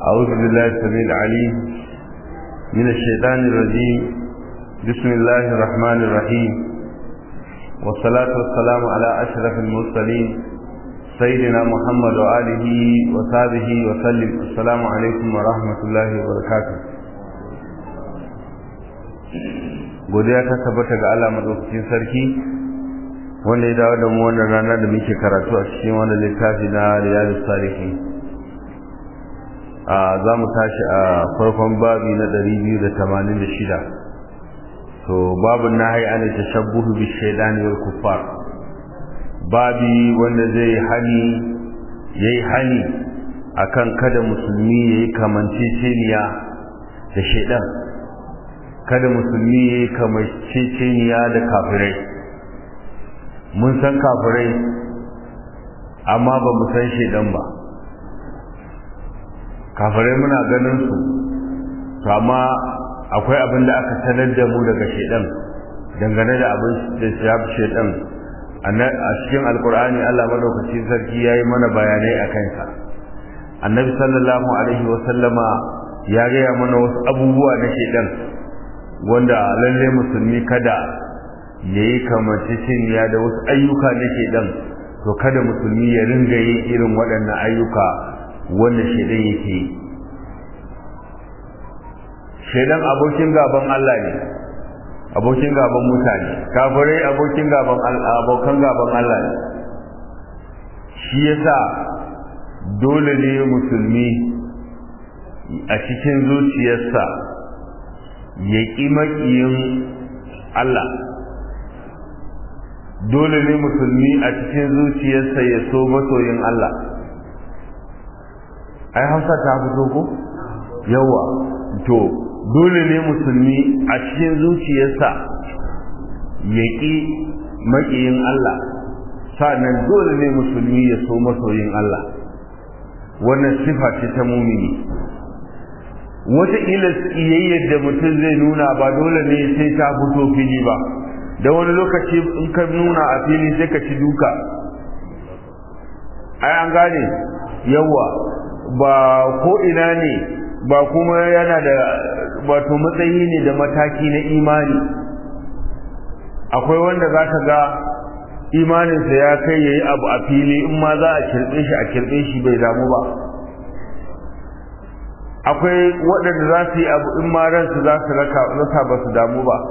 أعوذ بالله السميع العليم من الشيطان الرجيم بسم الله الرحمن الرحيم والصلاة والسلام على أشرف المرسلين سيدنا محمد وآله وصحبه وسلم السلام عليكم ورحمة الله وبركاته godiya ta tabbata ga Allah madaukakin sarki wanda ya dawo da mu wannan rana da muke karatu a cikin wannan littafi na Riyadus Salihin a za mu tashi a farkon babi na 286 to babu nahi an tashabbuhu bi shaydani wal kuffar babi wanda zai hani yayi hani akan kada musulmi yayi kamanceceniya da shaydan kada musulmi yayi kamanceceniya da kafirai mun san kafirai amma ba mu san shaydan ba kafirai muna ganin su to amma akwai abin da aka sanar da mu daga shedan dangane da abin da ya shedan a cikin alkur'ani Allah madaukakin sarki yayi mana bayanai a kansa annabi sallallahu alaihi wa sallama ya gaya mana wasu abubuwa na shedan wanda lalle musulmi kada yayi kamanceceniya da wasu ayyuka na shedan to kada musulmi ya ringa yin irin waɗannan ayyuka wanda shaidan yake yi shaidan abokin gaban Allah ne abokin gaban mutane kafirai abokin gaban abokan gaban Allah ne shi yasa dole ne musulmi a cikin zuciyarsa ya ƙi maƙiyin Allah dole ne musulmi a cikin zuciyarsa ya so masoyin Allah ai hausa ta fito ko yawa to dole ne musulmi a cikin zuciyarsa ya ƙi maƙiyin Allah sa'annan dole ne musulmi ya so masoyin Allah wannan sifa ce ta mumini wataƙila ƙiyayyar da mutum zai nuna ba dole ne sai ta fito fili ba da wani lokaci in ka nuna a fili sai ka ci duka ai an gane yawa ba ko ina ne ba kuma yana da wato matsayi ne da mataki na imani akwai wanda za ka ga imaninsa ya kai ya yi abu a fili in ma za a kirɓe shi a kirɓe shi bai damu ba akwai waɗanda za su yi abu in ma ransu za su rasa ba su damu ba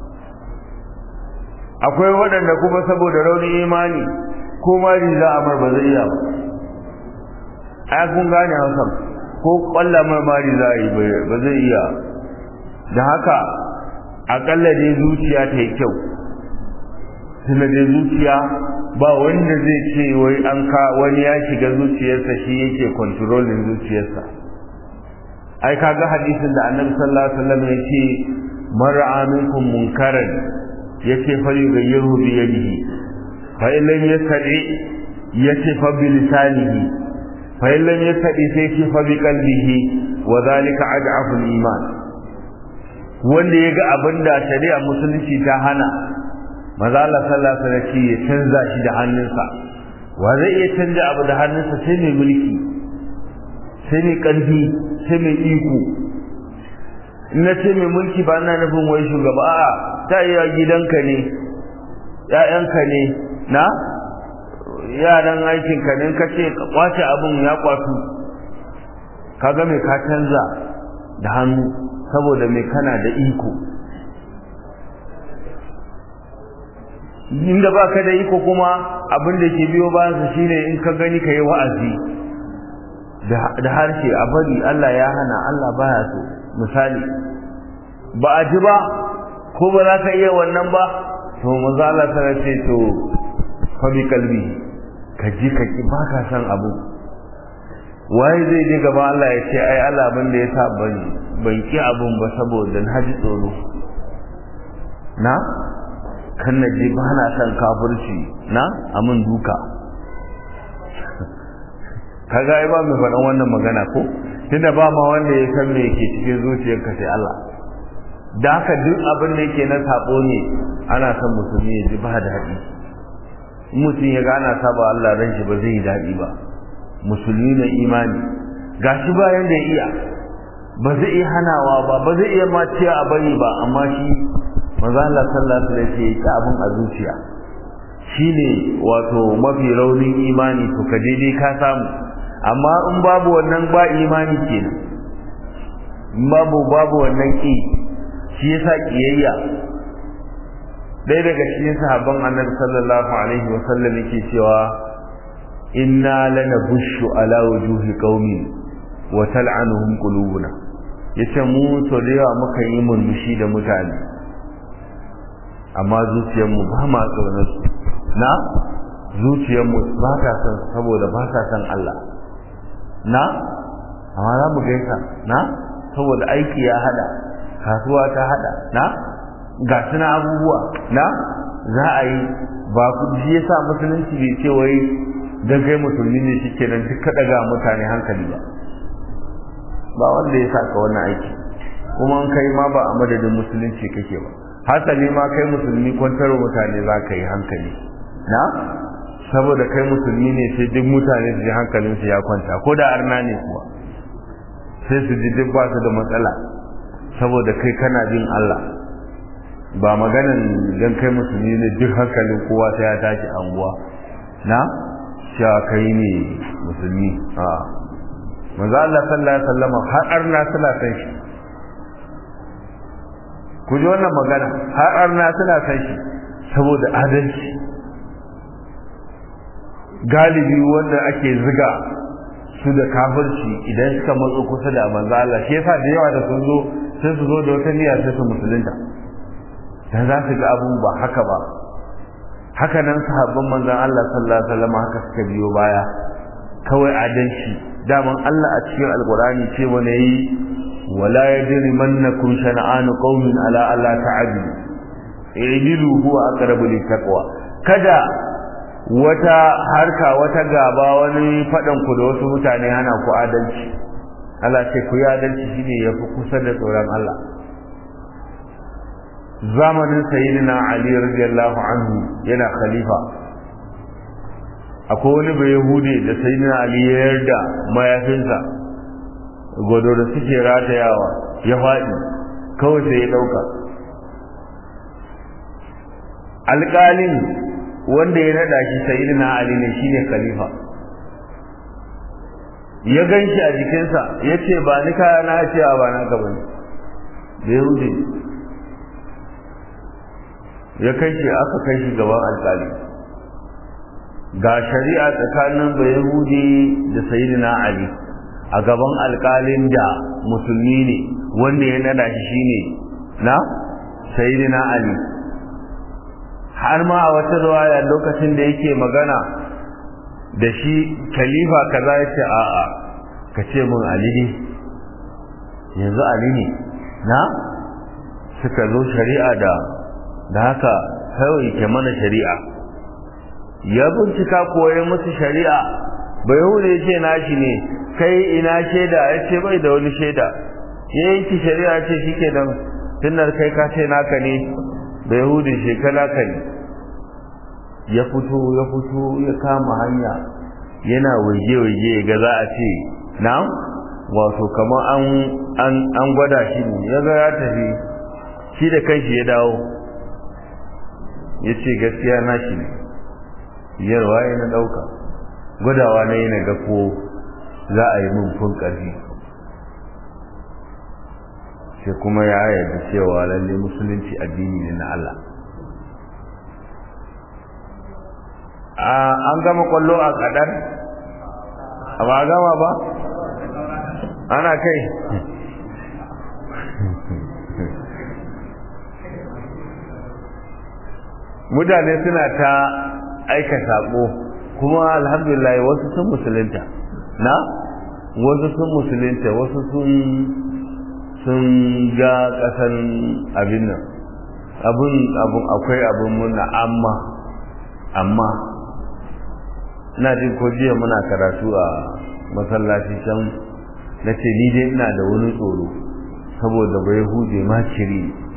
akwai waɗanda kuma saboda raunin imani ko ma za a mar ba zai iya ba ai kun gane hausa ko kwalla marmari za a yi ba zai iya da haka akalla dai zuciya ta yi kyau tunda dai zuciya ba wanda zai ce wai an ka wani ya shiga zuciyarsa shi yake kontrolin zuciyarsa ai kaga hadisin da annabi sallallahu alaihi wasallam ya ce man ra'a minkum munkaran yace fa yughayyiru bi yadihi fa in lam yastati yace fa bi lisanihi فإن لم يستطع سيكي فبقلبه وذلك أضعف الإيمان wanda ya ga abin da shari'a musulunci ta hana maza Allah sallallahu alaihi wasallam ya canza shi da hannunsa wa zai iya canza abu da hannunsa sai mai mulki sai mai ƙarfi sai mai iko in na ce mai mulki ba ina nufin wai shugaba a'a ta iya gidanka ne ƴaƴanka ne na yaran aikin ka ne ka ce ka kwace abin ya kwatu kaga mai ka canza da hannu saboda mai kana da iko inda ba ka da iko kuma abin da ke biyo bayan su shine in ka gani ka yi wa'azi da harshe a bari Allah ya hana Allah baya so misali ba a ji ba ko ba za ka iya wannan ba to maza Allah ta ce to fa bi kalbi ka ji ka ki ba ka san abu waye zai je gaba Allah ya ce ai Allah abin da ya sa ban ban ki abun ba saboda na ji tsoro na kan na je ba na san kafirci na amin duka kaga ai ba mai faɗan wannan magana ko tunda ba ma wanda ya san me yake cikin zuciyarka sai Allah da haka duk abin da yake na sabo ne ana son musulmi ya ji ba daɗi mutum ya gana saba Allah ran shi ba zai yi daɗi ba musulmi na imani gashi bayan da ya iya ba zai iya hanawa ba ba zai iya maciya a bari ba amma shi manzo Allah sallallahu alaihi wasallam ya abin a zuciya shine wato mafi raunin imani to ka daidai ka samu amma in babu wannan ba imani kenan babu babu wannan ki shi yasa kiyayya dai daga cikin sahabban annabi sallallahu alaihi wasallam yake cewa inna lanabushu ala wujuhi qaumi wa tal'anuhum qulubuna yace mu to da yawa muka yi murmushi da mutane amma zuciyarmu ba ma tsaunar su na zuciyarmu ba ta san saboda ba ta san Allah na amma za mu gaisa na saboda aiki ya hada kasuwa ta hada na ga suna abubuwa na za a yi ba ku ji yasa musulunci bai ce wai dan kai musulmi ne shike nan duk kada ga mutane hankali ba ba wanda ya saka wannan aiki kuma an kai ma ba a madadin musulunci kake ba hasali ma kai musulmi kwantar mutane za ka yi hankali na saboda kai musulmi ne sai duk mutane su ji hankalinsu ya kwanta ko da arna ne kuwa sai su ji duk ba su da matsala saboda kai kana bin Allah ba maganan dan kai musulmi ne duk hankalin kowa sai ya tashi anguwa na cewa kai ne musulmi a manzo Allah sallallahu alaihi wasallam har arna suna san shi ku ji wannan magana har arna suna san shi saboda adalci galibi wanda ake ziga su da kafirci idan suka matso kusa da manzo Allah shi yasa da yawa da sun zo sai su zo da wata niyya sai su musulunta dan za su ga abun ba haka ba haka nan sahabban manzon Allah sallallahu alaihi wasallam haka suka biyo baya kawai adalci daman Allah a cikin alqur'ani ce wani yi wala yajrimannakum shana'anu qaumin ala alla ta'dilu i'dilu huwa aqrabu littaqwa kada wata harka wata gaba wani fadan ku da wasu mutane hana ku adalci Allah ce ku yi adalci shine yafi kusa da tsoron Allah zamanin sayyidina Ali radiyallahu anhu yana khalifa akwai wani bai yahudi da sayyidina Ali ya yarda mayafinsa gwado da suke ratayawa ya faɗi kawai sai ya ɗauka alƙalin wanda ya naɗa shi sayyidina Ali ne shine khalifa ya gan shi a jikinsa ya ce ba ni kaya na ce ba na ka bane da yahudi ya kai shi aka kai shi gaban alƙali ga shari'a tsakanin bayahudi da sayyidina ali a gaban alƙalin da musulmi ne wanda ya nada shi shine na sayyidina ali har ma a wata ruwaya lokacin da yake magana da shi khalifa kaza ya ce a'a ka ce mun ali ne yanzu ali ne na suka zo shari'a da da haka kawai ke mana shari'a ya bincika koye musu shari'a bai hude ya ce nashi ne kai ina shaida ya ce bai da wani shaida ya yanki shari'a ce shi ke nan tunar kai ka ce naka ne bai hude shekara ka ne ya fito ya fito ya kama hanya yana waje-waje ga za a ce na wato kamar an gwada shi ne ya ga ya tafi shi da kanshi ya dawo ya ce gaskiya na shi ne yarwa ya na ɗauka gwadawa na yi na ga ko za a yi min fun ƙarfi sai kuma ya yarda cewa lalle musulunci addini ne na Allah an gama kwallo a kadar a ba gama ba ana kai mutane suna ta aika sako kuma alhamdulillah wasu sun musulunta na wasu sun musulunta wasu sun sun ga kasan abin nan abin abin akwai abin muna amma amma ina jin ko jiya muna karatu a masallaci can na ce ni dai ina da wani tsoro saboda bai huje ma ciri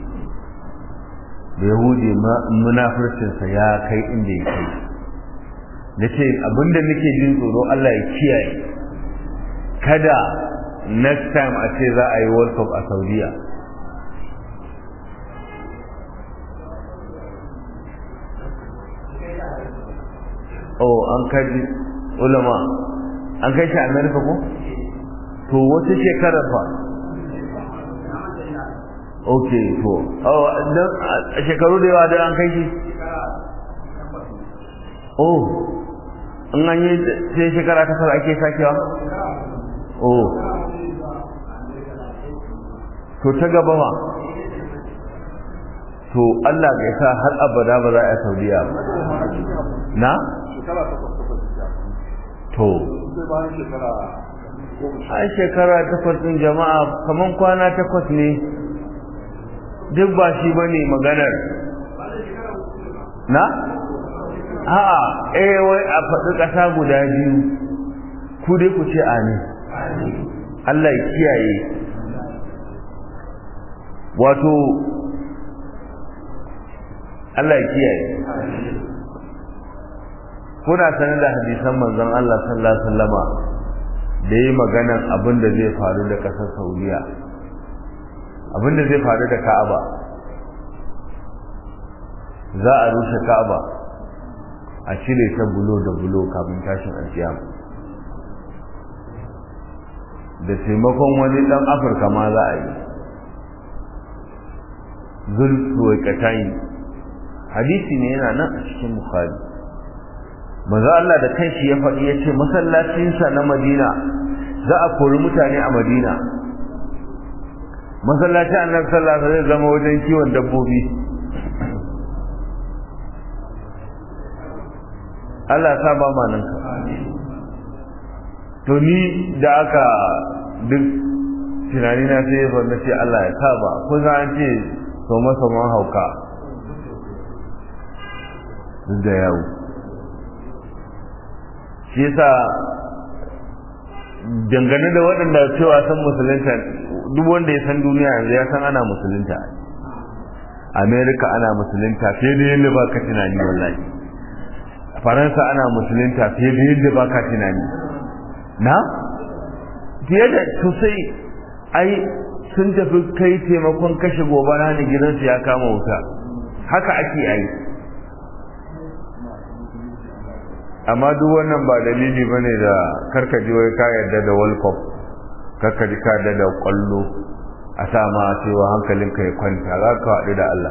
bai huje munafurcinsa ya kai inda ya kai na ce abinda nake jin tsoro Allah ya kiyaye kada next time a ce za a yi world cup a saudiya oh an kaji ulama an kai shi america ko to wata shekarar fa ok to oh a shekaru da yawa da an kai shi oh in an yi sai shekara ta fara ake sakewa oh to ta gaba ma to Allah bai sa har abada ba za a saudiya ba na to ai shekara takwas din jama'a kaman kwana takwas ne duk ba shi bane maganar na a'a eh wai a faɗi ƙasa guda biyu ku dai ku ce amin Allah ya kiyaye wato Allah ya kiyaye kuna sanar da hadisan manzon Allah sallallahu alaihi wasallama da yi maganan abin da zai faru da ƙasar Saudiya abin da zai faru da Ka'aba za a rushe Ka'aba a cire ta bulo da bulo kafin tashin alkiyama da taimakon wani dan afirka ma za a yi zulfuwaikatai hadisi ne yana nan a cikin bukhari maza Allah da kanshi ya faɗi ya ce masallacinsa na madina za a kori mutane a madina masallacin annabi sallallahu alaihi zai zama wajen kiwon dabbobi Allah sa ba ma nan ka to ni da aka duk tunani na sai ya na ce Allah ya sa ba ko za an ce soma soman hauka duk da yawo shi yasa dangane da waɗanda cewa san musulunta duk wanda ya san duniya yanzu ya san ana musulunta amerika ana musulunta fiye da yadda ba ka tunani wallahi faransa ana musulunta fiye da yadda ba ka tunani na fiye da sosai ai sun tafi kai taimakon kashe gobara ne gidansu ya kama wuta haka ake ai amma duk wannan ba dalili ba ne da karkaji wai ka yarda da world cup karkaji ka yarda da kwallo a sa ma cewa hankalinka ya kwanta za ka haɗu da Allah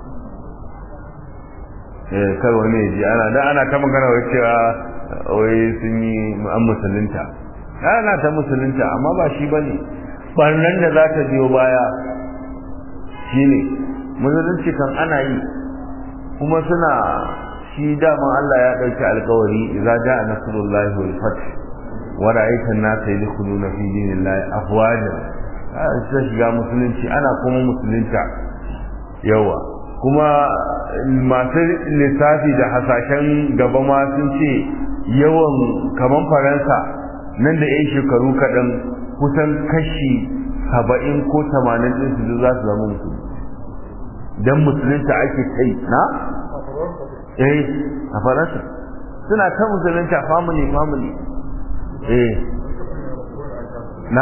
eh kar wani ji ana da ana ta magana wai cewa wai sun yi an musulunta ana ta musulunta amma ba shi bane barnan da za ta biyo baya shine musulunci kan ana yi kuma suna shi daman Allah ya ɗauki alkawari idza jaa nasrullahi wal fath wa ra'aita an-nasa yadkhuluna fi dinillahi afwaja sai shiga musulunci ana kuma musulunta yawa kuma masu lissafi da hasashen gaba ma sun ce yawan kaman faransa nan da yan shekaru kaɗan kusan kashi saba'in ko tamanin ɗin su za su zama musulmi don musulunta ake kai na eh a faransa suna ta musulunta family family eh na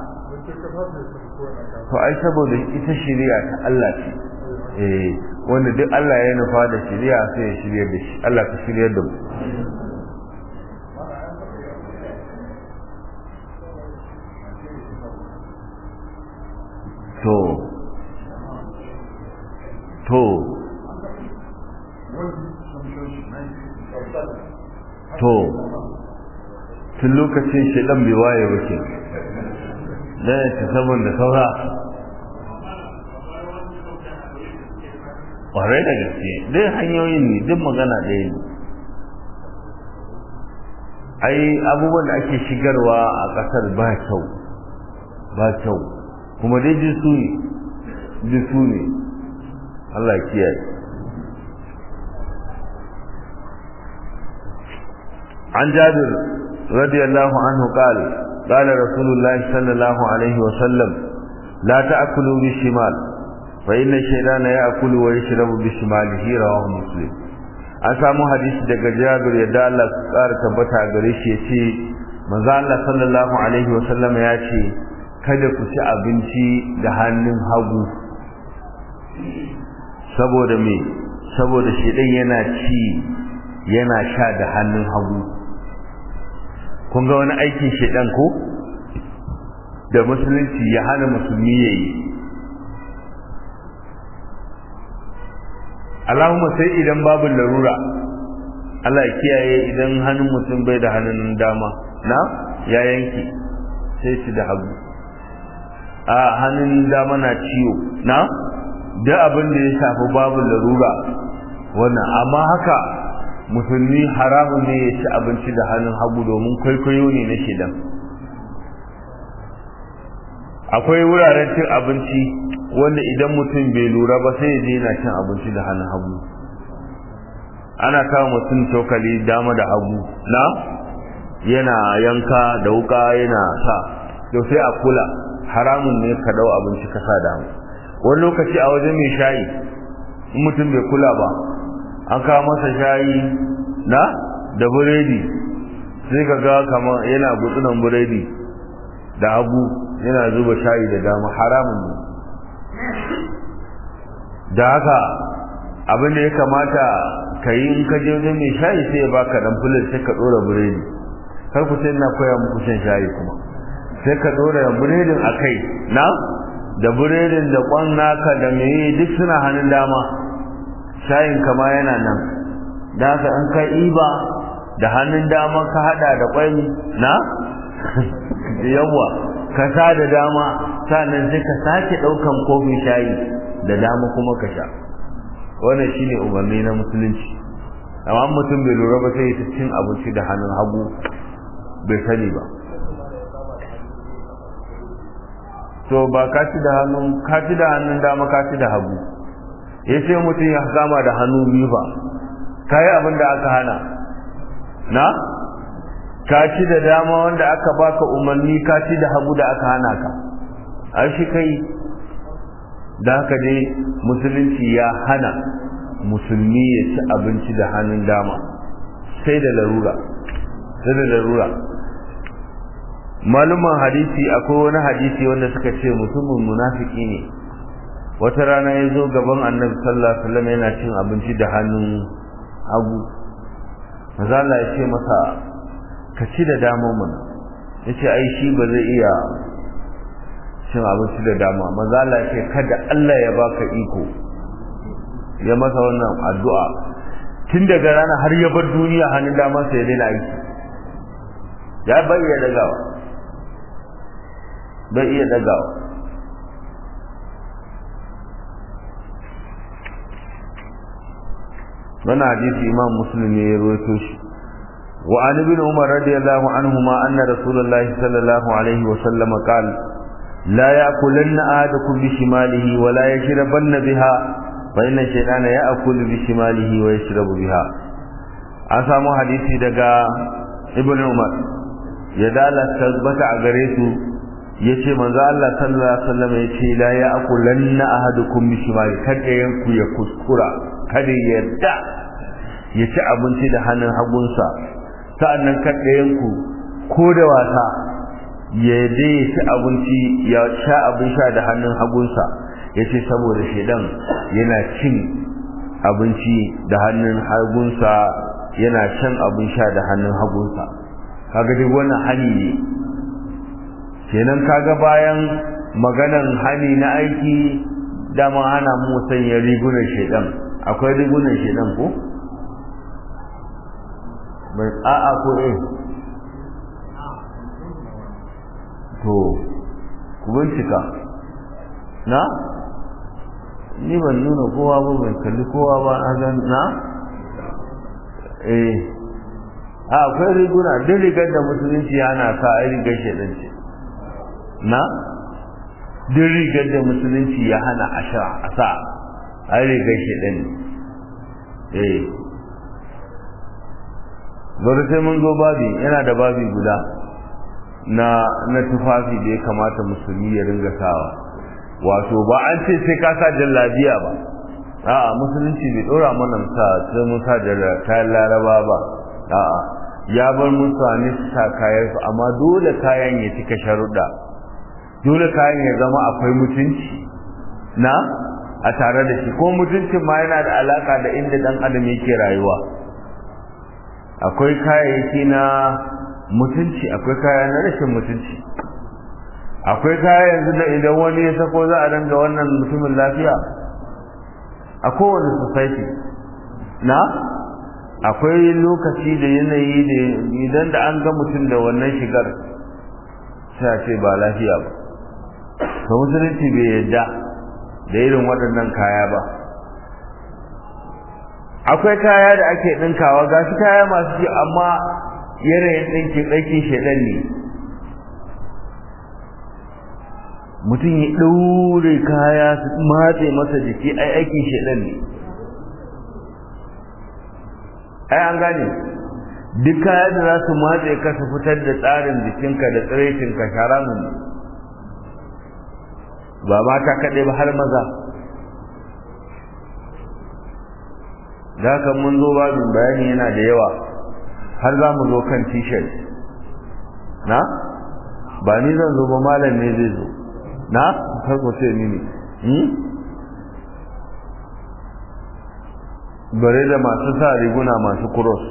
to ai saboda ita shari'a ta Allah ce eh wanda duk Allah ya nufa da shari'a sai ya shiryar da shi Allah ka shiryar da mu to to to tun lokacin shaidan bai waye ba ke da ya ci saboda saura ƙwarai da gaske dai hanyoyin ne duk magana ɗaya ne ai abubuwan da ake shigarwa a ƙasar ba kyau ba kyau kuma dai jisu ne jisu ne Allah kiyaye عن جابر رضي الله عنه قال قال رسول الله صلى الله عليه وسلم لا تأكلوا بالشمال فإن الشيطان يأكل ويشرب بشماله رواه مسلم an samu hadisi daga Jabir yadda Allah su ƙara tabbata gare shi yace manzo Allah sallallahu alaihi wasallam ya ce kada ku ci abinci da hannun hagu saboda me saboda shedan yana ci yana sha da hannun hagu kun ga wani aikin shedan ko da musulunci ya hana musulmi yayi Allahumma sai idan babu larura Allah ya kiyaye idan hannun mutum bai da hannun dama na ya yanki sai ci da hagu a hannun dama na ciwo na da abin da ya shafi babu larura wannan amma haka musulmi haramun ne ya ci abinci da hannun hagu domin kwaikwayo ne na shidan akwai wuraren cin abinci wanda idan mutum bai lura ba sai ya je yana cin abinci da hannun hagu ana kawo mutum cokali dama da hagu na yana yanka da wuka yana sa to sai a kula haramun ne ka dau abinci ka sa dama wani lokaci a wajen mai shayi in mutum bai kula ba an kawo masa shayi na da buredi sai ka ga kamar yana gutsunan buredi da hagu yana zuba shayi da dama haramun ne da haka abin da ya kamata ka yi in ka je wajen mai shayi sai ya baka dan fulan sai ka dora buredi kar ku sai na koya muku shan shayi kuma sai ka dora buredin a kai na da buredin da kwan naka da meye duk suna hannun dama shayin kama yana nan da haka in ka iba da hannun dama ka hada da kwai na yawa ka sa da dama sannan sai ka sake daukan kofin shayi da dama kuma ka sha wannan shine umarni na musulunci amma mutum bai lura ba sai ya cin abinci da hannun hagu bai sani ba to ba ka ci da hannun ka ci da hannun dama ka ci da hagu ya ce mutum ya gama da hannu biyu ba ka yi abin da aka hana na ka ci da dama wanda aka baka umarni ka ci da hagu da aka hana ka a shi kai da haka dai musulunci ya hana musulmi ya ci abinci da hannun dama sai da larura sai da larura maluman hadisi akwai wani hadisi wanda suka ce mutumin munafiki ne wata rana ya zo gaban annabi sallallahu alaihi wasallam yana cin abinci da hannun hagu maza Allah ya ce masa ka ci da dama mana ya ce ai shi ba zai iya cin abinci da dama maza Allah ya ce kada Allah ya baka iko ya masa wannan addu'a tun daga rana har ya bar duniya hannun dama sai ya daina aiki ya bai iya dagawa bai iya dagawa wannan hadisi imam muslim ne ya rawaito shi wa an ibn umar radiyallahu anhuma anna rasulullahi sallallahu alaihi wa sallam qala la ya'kulanna ahadukum bi shimalihi wa la yashrabanna biha fa inna shaytana ya'kulu bi shimalihi wa yashrabu biha an samu hadisi daga ibn umar ya dala tabbata a gare su yace manzo Allah sallallahu alaihi wasallam yace la ya'kulanna ahadukum bi shimali kada yanku ya kuskura kada yarda ya ci abinci da hannun hagunsa sa'annan kada yanku ko da wasa ya je ya ci abinci ya sha abin sha da hannun hagunsa yace saboda shedan yana cin abinci da hannun hagunsa yana shan abin sha da hannun hagunsa kaga duk wannan hani ne kenan kaga bayan maganan hani na aiki dama ana mu sanya rigunan shedan akwai rigunan shedan ko bai a'a ko eh to ku bincika na ni ban nuna kowa ba ban kalli kowa ba a na eh a akwai riguna duk rigar da musulunci yana sa a rigar shedan ce na duk rigar da musulunci ya hana a sha a sa a rigar shedan ne eh bari sai mun zo babi yana da babi guda na na tufafi da ya kamata musulmi ya ringa sawa wato ba an ce sai ka sa jallabiya ba a'a musulunci bai dora mana sa sai mun sa kayan laraba ba a'a ya bar musu ne su sa kayansu amma dole kayan ya cika sharuɗa dole kayan ya zama akwai mutunci na a tare da shi ko mutuncin ma yana da alaka da inda dan adam yake rayuwa akwai kayayyaki na mutunci akwai kaya na rashin mutunci akwai kaya yanzu da idan wani ya sako za a danga wannan mutumin lafiya a kowane society na akwai lokaci da yanayi da idan da an ga mutum da wannan shigar sai a ce ba lafiya ba to musulunci bai yadda da irin waɗannan kaya ba akwai kaya da ake ɗinkawa ga shi kaya masu ji amma yanayin ɗinkin ɗinkin shaɗan ne mutum ya ɗaure kaya su matse masa jiki ai aikin shaɗan ne ai an gane duk kaya da za su matse ka su fitar da tsarin jikinka da tsiraitinka sharamun ne ba mata kaɗai ba har maza da haka mun zo babin bayani yana da yawa har za mu zo kan t-shirt na ba ni zan zo ba malam ne zai zo na farko ce ni ne bare da masu sa riguna masu cross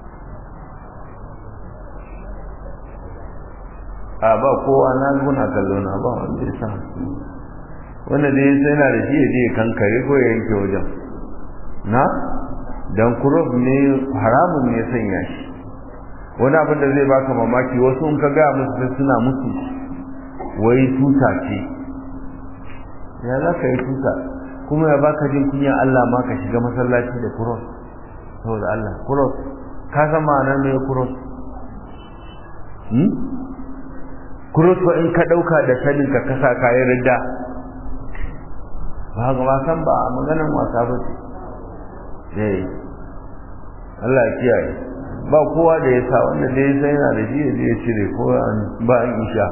a ba kowa na guna kallo na ba wanda ya sa wanda dai sai na da shi ya je kankare ko ya yanke wajen na dan cross ne haramun ne sanya shi wani abin da zai baka mamaki wasu in ka ga musu suna musu wai tuta ce ya za ka yi tuta kuma ya baka jin kunya Allah ma ka shiga masallaci da cross saboda Allah cross ka san ma'anar me cross hmm cross ba in ka dauka da sanin ka kasa kayan ridda ba ga wasan ba maganan wasa ba ce eh Allah ya kiyaye ba kowa da ya sa wanda da ya sai yana da shi ya je ya cire ko ba an isha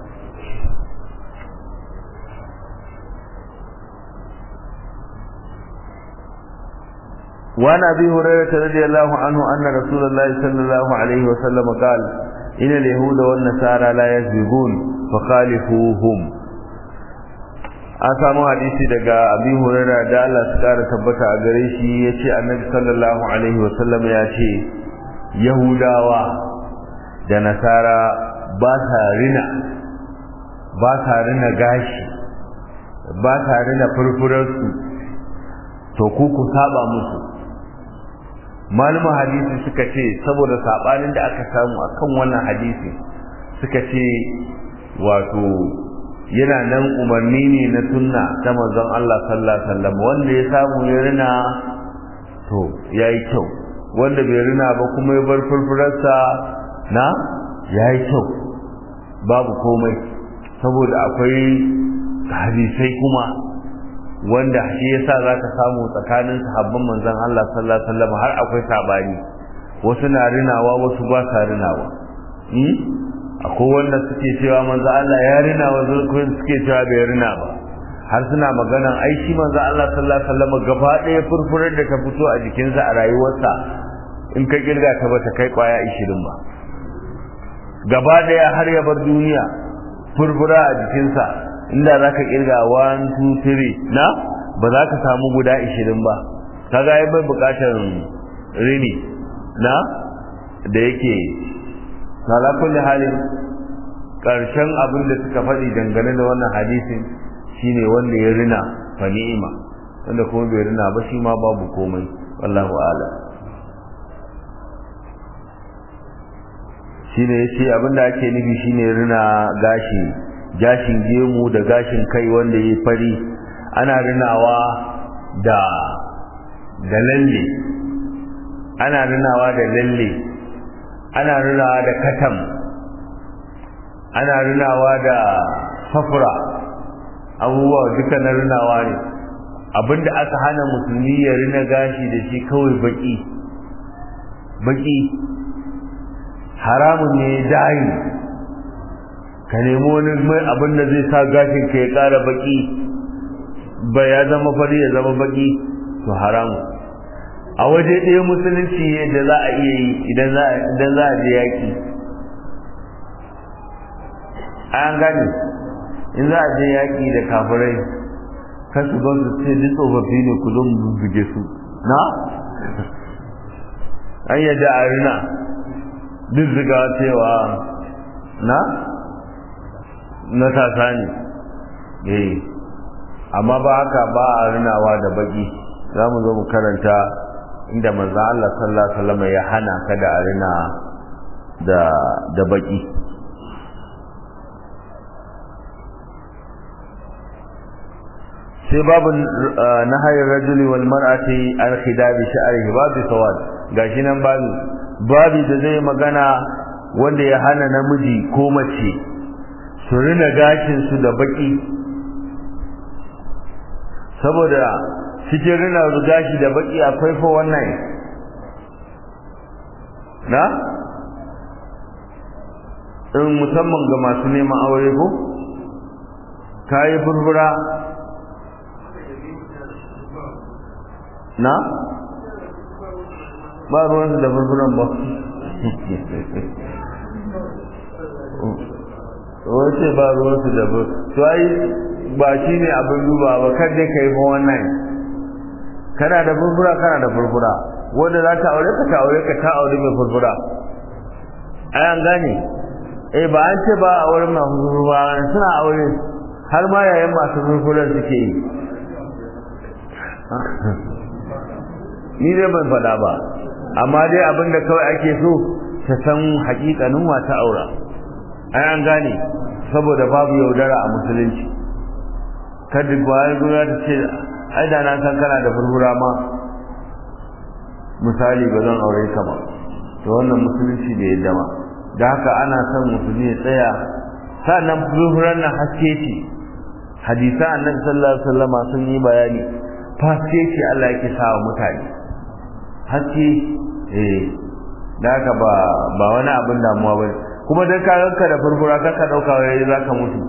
وعن ابي هريره رضي الله عنه ان رسول الله صلى الله عليه وسلم قال ان اليهود والنصارى لا يسبقون فخالفوهم an samu hadisi daga abi hurairah da Allah su kara tabbata a gare shi yace annabi sallallahu alaihi wasallam ya ce yahudawa da nasara ba sa rina ba sa rina gashi ba sa rina furfurarsu to ku ku saba musu malaman hadisi suka ce saboda sabanin da aka samu akan wannan hadisi suka ce wato yana nan umarni ne na sunna ta manzon Allah sallallahu alaihi wasallam wanda ya samu ya rina to yayi kyau wanda bai rina ba kuma ya bar furfurarsa na yayi kyau babu komai saboda akwai hadisai kuma wanda shi yasa zaka samu tsakanin sahabban manzon Allah sallallahu alaihi wasallam har akwai sabani wasu na rinawa wasu ba sa rinawa hmm? akwai wanda suke cewa manzo Allah ya rina wasu suke cewa bai rina ba har suna maganan ai shi manzo Allah sallallahu alaihi wasallam gaba ɗaya furfurar da ta fito a jikinsa a rayuwarsa in ka kirga ta bata kai kwaya 20 ba gaba ɗaya har ya bar duniya furfura a jikinsa inda za ka kirga 1 2 3 na ba za ka samu guda 20 ba kaga ai bai bukatar rini na da yake ala kulli halin karshen abin da suka faɗi dangane da wannan hadisin shine wanda ya rina fa ni'ima wanda kuma bai rina ba shi ma babu komai wallahu a'lam shine yace abin da ake nufi shine rina gashi gashin gemu da gashin kai wanda ya fari ana rinawa da da lalle ana rinawa da lalle ana rinawa da katam ana rinawa da safura abubuwa duka na rinawa ne abinda aka hana musulmi ya rina gashi da shi kawai baki baki haramun ne dayi ka nemi wani mai abin da zai sa gashin ka ya kara baki ba ya zama fari ya zama baki to haramu a waje ɗaya musulunci yadda za a iya yi idan za a je yaƙi an gane in za a je yaƙi da kafirai kan su ba su ce duk tsofaffi ne ku zo mu buge su na an yadda a rina duk ziga cewa na na tasa ne eh amma ba haka ba a rinawa da baki za mu zo mu karanta inda manzo Allah sallallahu alaihi wasallam ya hana ka da a rina da da baki sai babu nahayar rajuli wal mar'ati an khidabi sha'rihi babu sawad gashi nan babu babu da zai magana wanda ya hana namiji ko mace su rina gashin su da baki saboda cikin rina gashi da baki akwai fa wannan na in musamman ga masu neman aure ko kayi furfura na ba ruwansu da furfuran ba wace ba ruwansu da to ai ba shi ne abin duba ba kan dai ka yi fa wannan kana da furfura kana da furfura wanda za ta aure ka ta aure ka ta aure mai furfura ai an gane eh ba an ce ba a aure masu furfura suna aure har ma yayin masu furfuran suke yi ni dai ban faɗa ba amma dai abin da kawai ake so ta san haƙiƙanin wata aura ai an gane saboda babu yaudara a musulunci kada bayan gona ta ce ai da na san kana da furfura ma misali ba zan aure ka ba to wannan musulunci bai yadda ba da haka ana son musulmi ya tsaya sannan furfuran nan haske ce hadisa annabi sallallahu alaihi wasallama sun yi bayani haske ce Allah yake sa wa mutane haske eh da haka ba ba wani abin damuwa bane kuma dan ka ranka da furfura ka ka dauka wai zaka mutu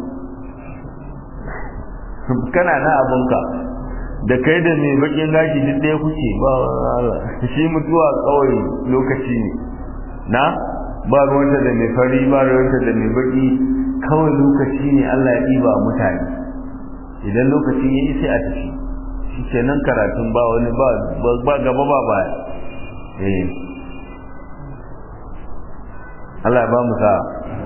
kana na abunka da kai da mai bakin gashi duk ɗaya kuke ba shi mutuwa kawai lokaci ne na ba ruwanta da mai fari ba ruwanta da mai baki kawai lokaci ne Allah ya ɗiba mutane idan lokaci ya yi sai a tafi shi kenan karatun ba wani ba gaba ba baya eh Allah ba mu sa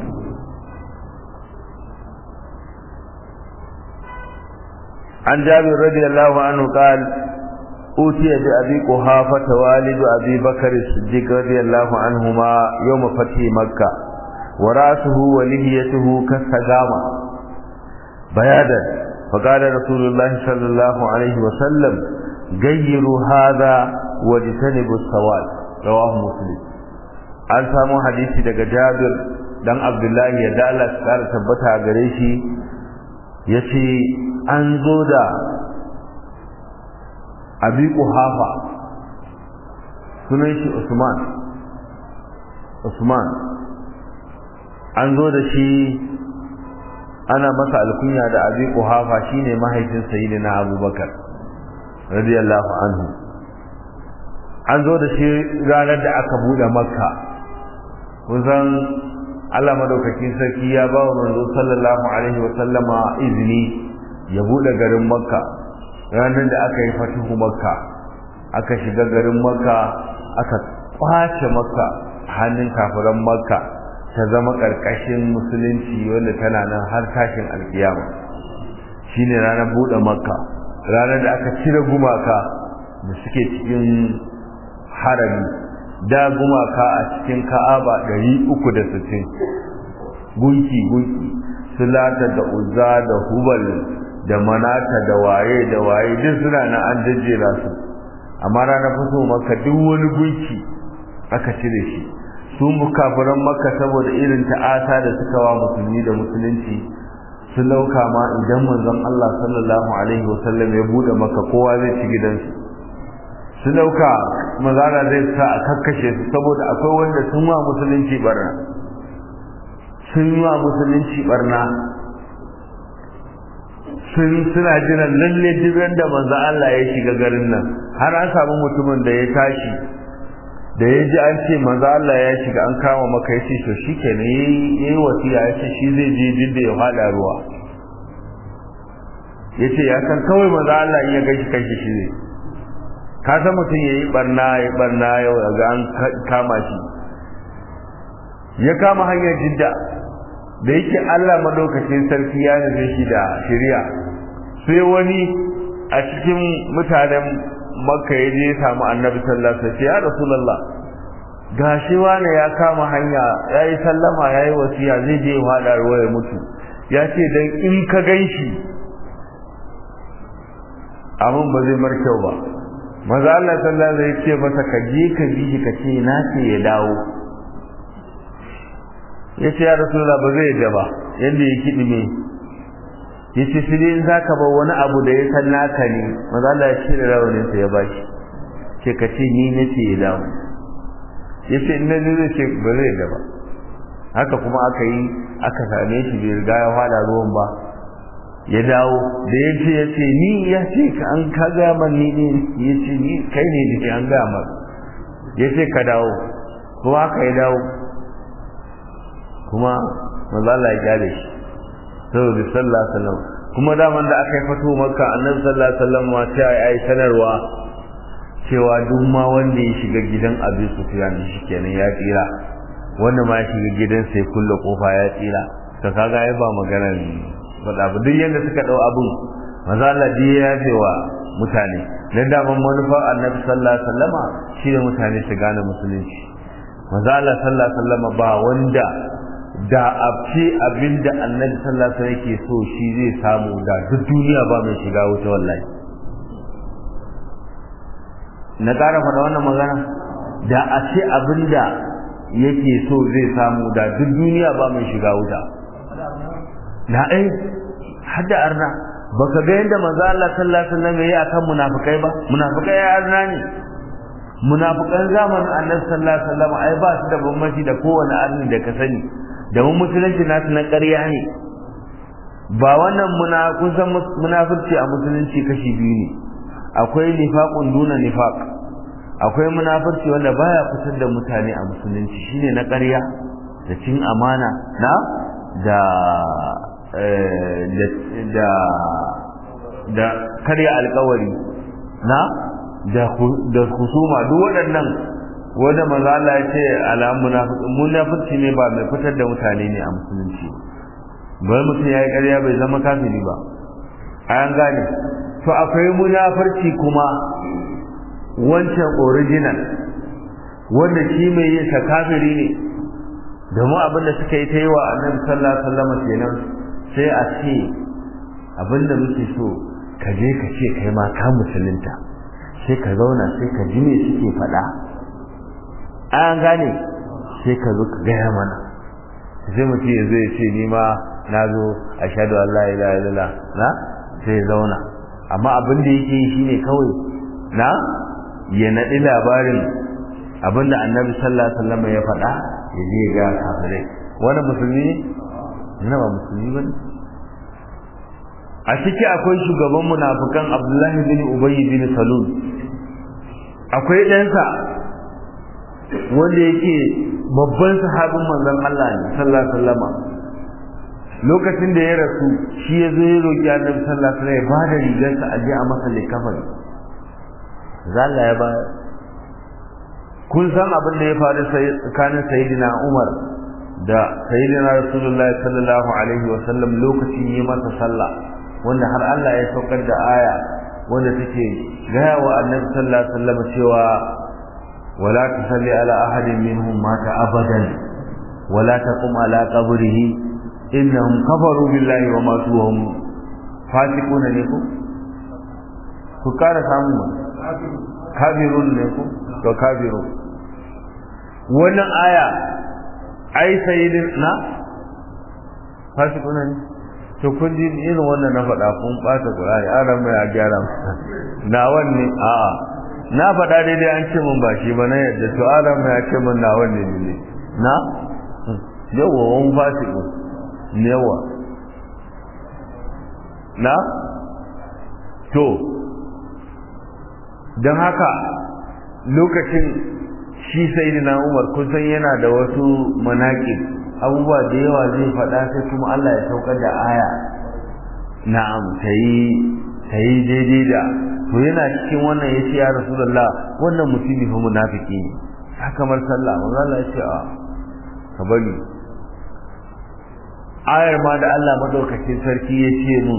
عن جابر رضي الله عنه قال أوتي بأبي قحافة والد أبي بكر الصديق رضي الله عنهما يوم فتح مكة ورأسه ولهيته كالسجامة بيادا فقال رسول الله صلى الله عليه وسلم غيروا هذا واجتنبوا السواد رواه مسلم an samu hadisi daga Jabir dan Abdullahi ya da Allah ya kara tabbata a gare shi yace an zo da Abi Quhafa sunan shi Usman Usman an zo da shi ana masa alkunya da Abi Quhafa shine mahaifin Sayyidina Abubakar radiyallahu anhu an zo da shi ranar da aka bude Makka kusan Allah madaukakin sarki ya ba wa manzo sallallahu alaihi wa sallama izini ya bude garin Makka ranar da aka yi fatihu Makka aka shiga garin Makka aka kwace Makka hannun kafiran Makka ta zama karkashin musulunci wanda tana nan har tashin alkiyama shine ranar bude Makka ranar da aka cire gumaka da suke cikin harami da gumaka a cikin ka'aba ɗari uku da sittin gunki gunki sulata da uzza da hubal da manata da waye da waye duk suna na an jejjera su amma ranar fito maka duk wani gunki aka cire shi su kafiran maka saboda irin ta'ata da suka wa musulmi da musulunci sun lauka ma idan manzon Allah sallallahu alaihi wasallam ya bude maka kowa zai ci gidansu su dauka mazara zai sa a kakkashe su saboda akwai wanda sun wa musulunci barna sun wa musulunci barna sun suna jiran lalle duk da manzo Allah ya shiga garin nan har an samu mutumin da ya tashi da ya ji an ce manzo Allah ya shiga an kama maka ya ce to shikenan yayi yayi wasiya ya ce shi zai je jidda ya fada ruwa ya ce ya san kawai manzo Allah in ya gashi kanshi shi ne ka san mutum yayi barna ya barna yau ga an kama shi ya kama hanyar jidda da yake Allah madaukakin sarki ya nufe shi da shari'a sai wani a cikin mutanen makka ya je ya samu annabi sallallahu alaihi wasallam ya rasulullah gashi wani ya kama hanya yayi sallama yayi wasiya zai je ya ruwa ya mutu ya ce dan in ka ganshi abin ba zai mar kyau ba maza Allah sallallahu alaihi wasallam ya ce masa ka je ka bi shi ka ce na ce ya dawo ya ce ya rasulullah ba zai yadda ba yadda ya kiɗi me ya ce sai dai in za ka bar wani abu da ya san naka ne maza Allah ya cire rawaninsa ya bashi ce ka ce ni na ce ya dawo ya ce in na zai ce ba zai yadda ba haka kuma aka yi aka same shi bai riga ya fada ruwan ba ya dawo da ya ce ya ce ni ya ce ka an ka gama ni ne ya ce ni kai ne da an gama ya ce ka dawo kuma aka ya dawo kuma manzo Allah ya kyale shi saboda sallallahu alaihi wasallam kuma daman da aka yi fato makka annabi sallallahu alaihi wasallam ma ta yi sanarwa cewa duk ma wanda ya shiga gidan Abi Sufyan shi kenan ya tsira wanda ma ya shiga gidan sai kulle kofa ya tsira to kaga ai ba magana faɗa ba duk yanda suka dau abun manzo Allah ya yafe wa mutane dan da man manufar annabi sallallahu alaihi wasallama shi ne mutane su gane musulunci manzo Allah sallallahu alaihi wasallama ba wanda da a ce abinda annabi sallallahu alaihi yake so shi zai samu da duk duniya ba mai shiga wuta wallahi na ƙara faɗa wannan magana da a ce abinda yake so zai samu da duk duniya ba mai shiga wuta na ai hadda arna baka ga yadda manzo Allah sallallahu alaihi wasallam yayi akan munafikai ba munafikai ya arna ne munafikan zamanin annabi sallallahu alaihi wasallam ai ba su da bambanci da kowane arni da ka sani da mun musulunci nasu na ƙarya ne ba wannan muna kun san munafurci a musulunci kashi biyu ne akwai nifaqun duna nifaq akwai munafurci wanda baya fitar da mutane a musulunci shine na ƙarya da cin amana na da da da karya alkawari na da husuma duk waɗannan wanda maza Allah ya ce alamun munafurci ne ba mai fitar da mutane ne a musulunci bai mutum ya yi ƙarya bai zama kafiri ba an gane to akwai munafurci kuma wancan original wanda shi mai yin sa kafiri ne domin abin da suka yi ta yi wa annabi sallallahu alaihi wasallam kenan sai a ce abin da muke so ka je ka ce kai ma ka musulunta sai ka zauna sai ka ji me suke faɗa an gane sai ka zo ka gaya mana sai mutum ya zo ya ce ni ma na zo a shaɗu Allah ila ila na sai zauna amma abin da yake yi shine kawai na ya naɗi labarin abin da annabi sallallahu alaihi wasallam ya faɗa ya je ya ga kafirai wani musulmi ne na ba musulmi ba a ciki akwai shugaban munafukan abdullahi bin ubayy bin salul akwai ɗansa wanda yake babban sahabin manzon Allah ne sallallahu alaihi wasallam lokacin da ya rasu shi ya zo ya roki annabi sallallahu alaihi wasallam ya ba da rigarsa a je a masa likafani zalla ya ba kun san abin da ya faru tsakanin sayyidina Umar da sayyidina Rasulullahi sallallahu alaihi wasallam lokacin yi masa sallah wanda har Allah ya saukar da aya wanda take gaya wa annabi sallallahu alaihi wasallam cewa wala tusalli ala ahadin minhum mata abadan wala taqum ala qabrihi innahum kafaru billahi wa matu wa hum fasiqun ne ku ku kara samu kafirun ne ku to kafiru wannan aya ai sayyidin na fasikuna ne to kun ji irin wannan na faɗa kun ɓata ƙur'ani an ran mai a gyara na wanne a'a na faɗa daidai an ce mun ba shi ba na yadda to an ran mai a ce mun na wanne ne na yawa wani fasiku yawa na to don haka lokacin shi sai na umar kusan yana da wasu manaƙi abubuwa da yawa zai faɗa sai kuma Allah ya saukar da aya na'am ta yi daidai da to yana cikin wannan ya ce ya rasulullah wannan mutumi fa munafiki ne ta kamar sallah manzo Allah ya ce a ka bari ayar ma da Allah madaukakin sarki ya ce mun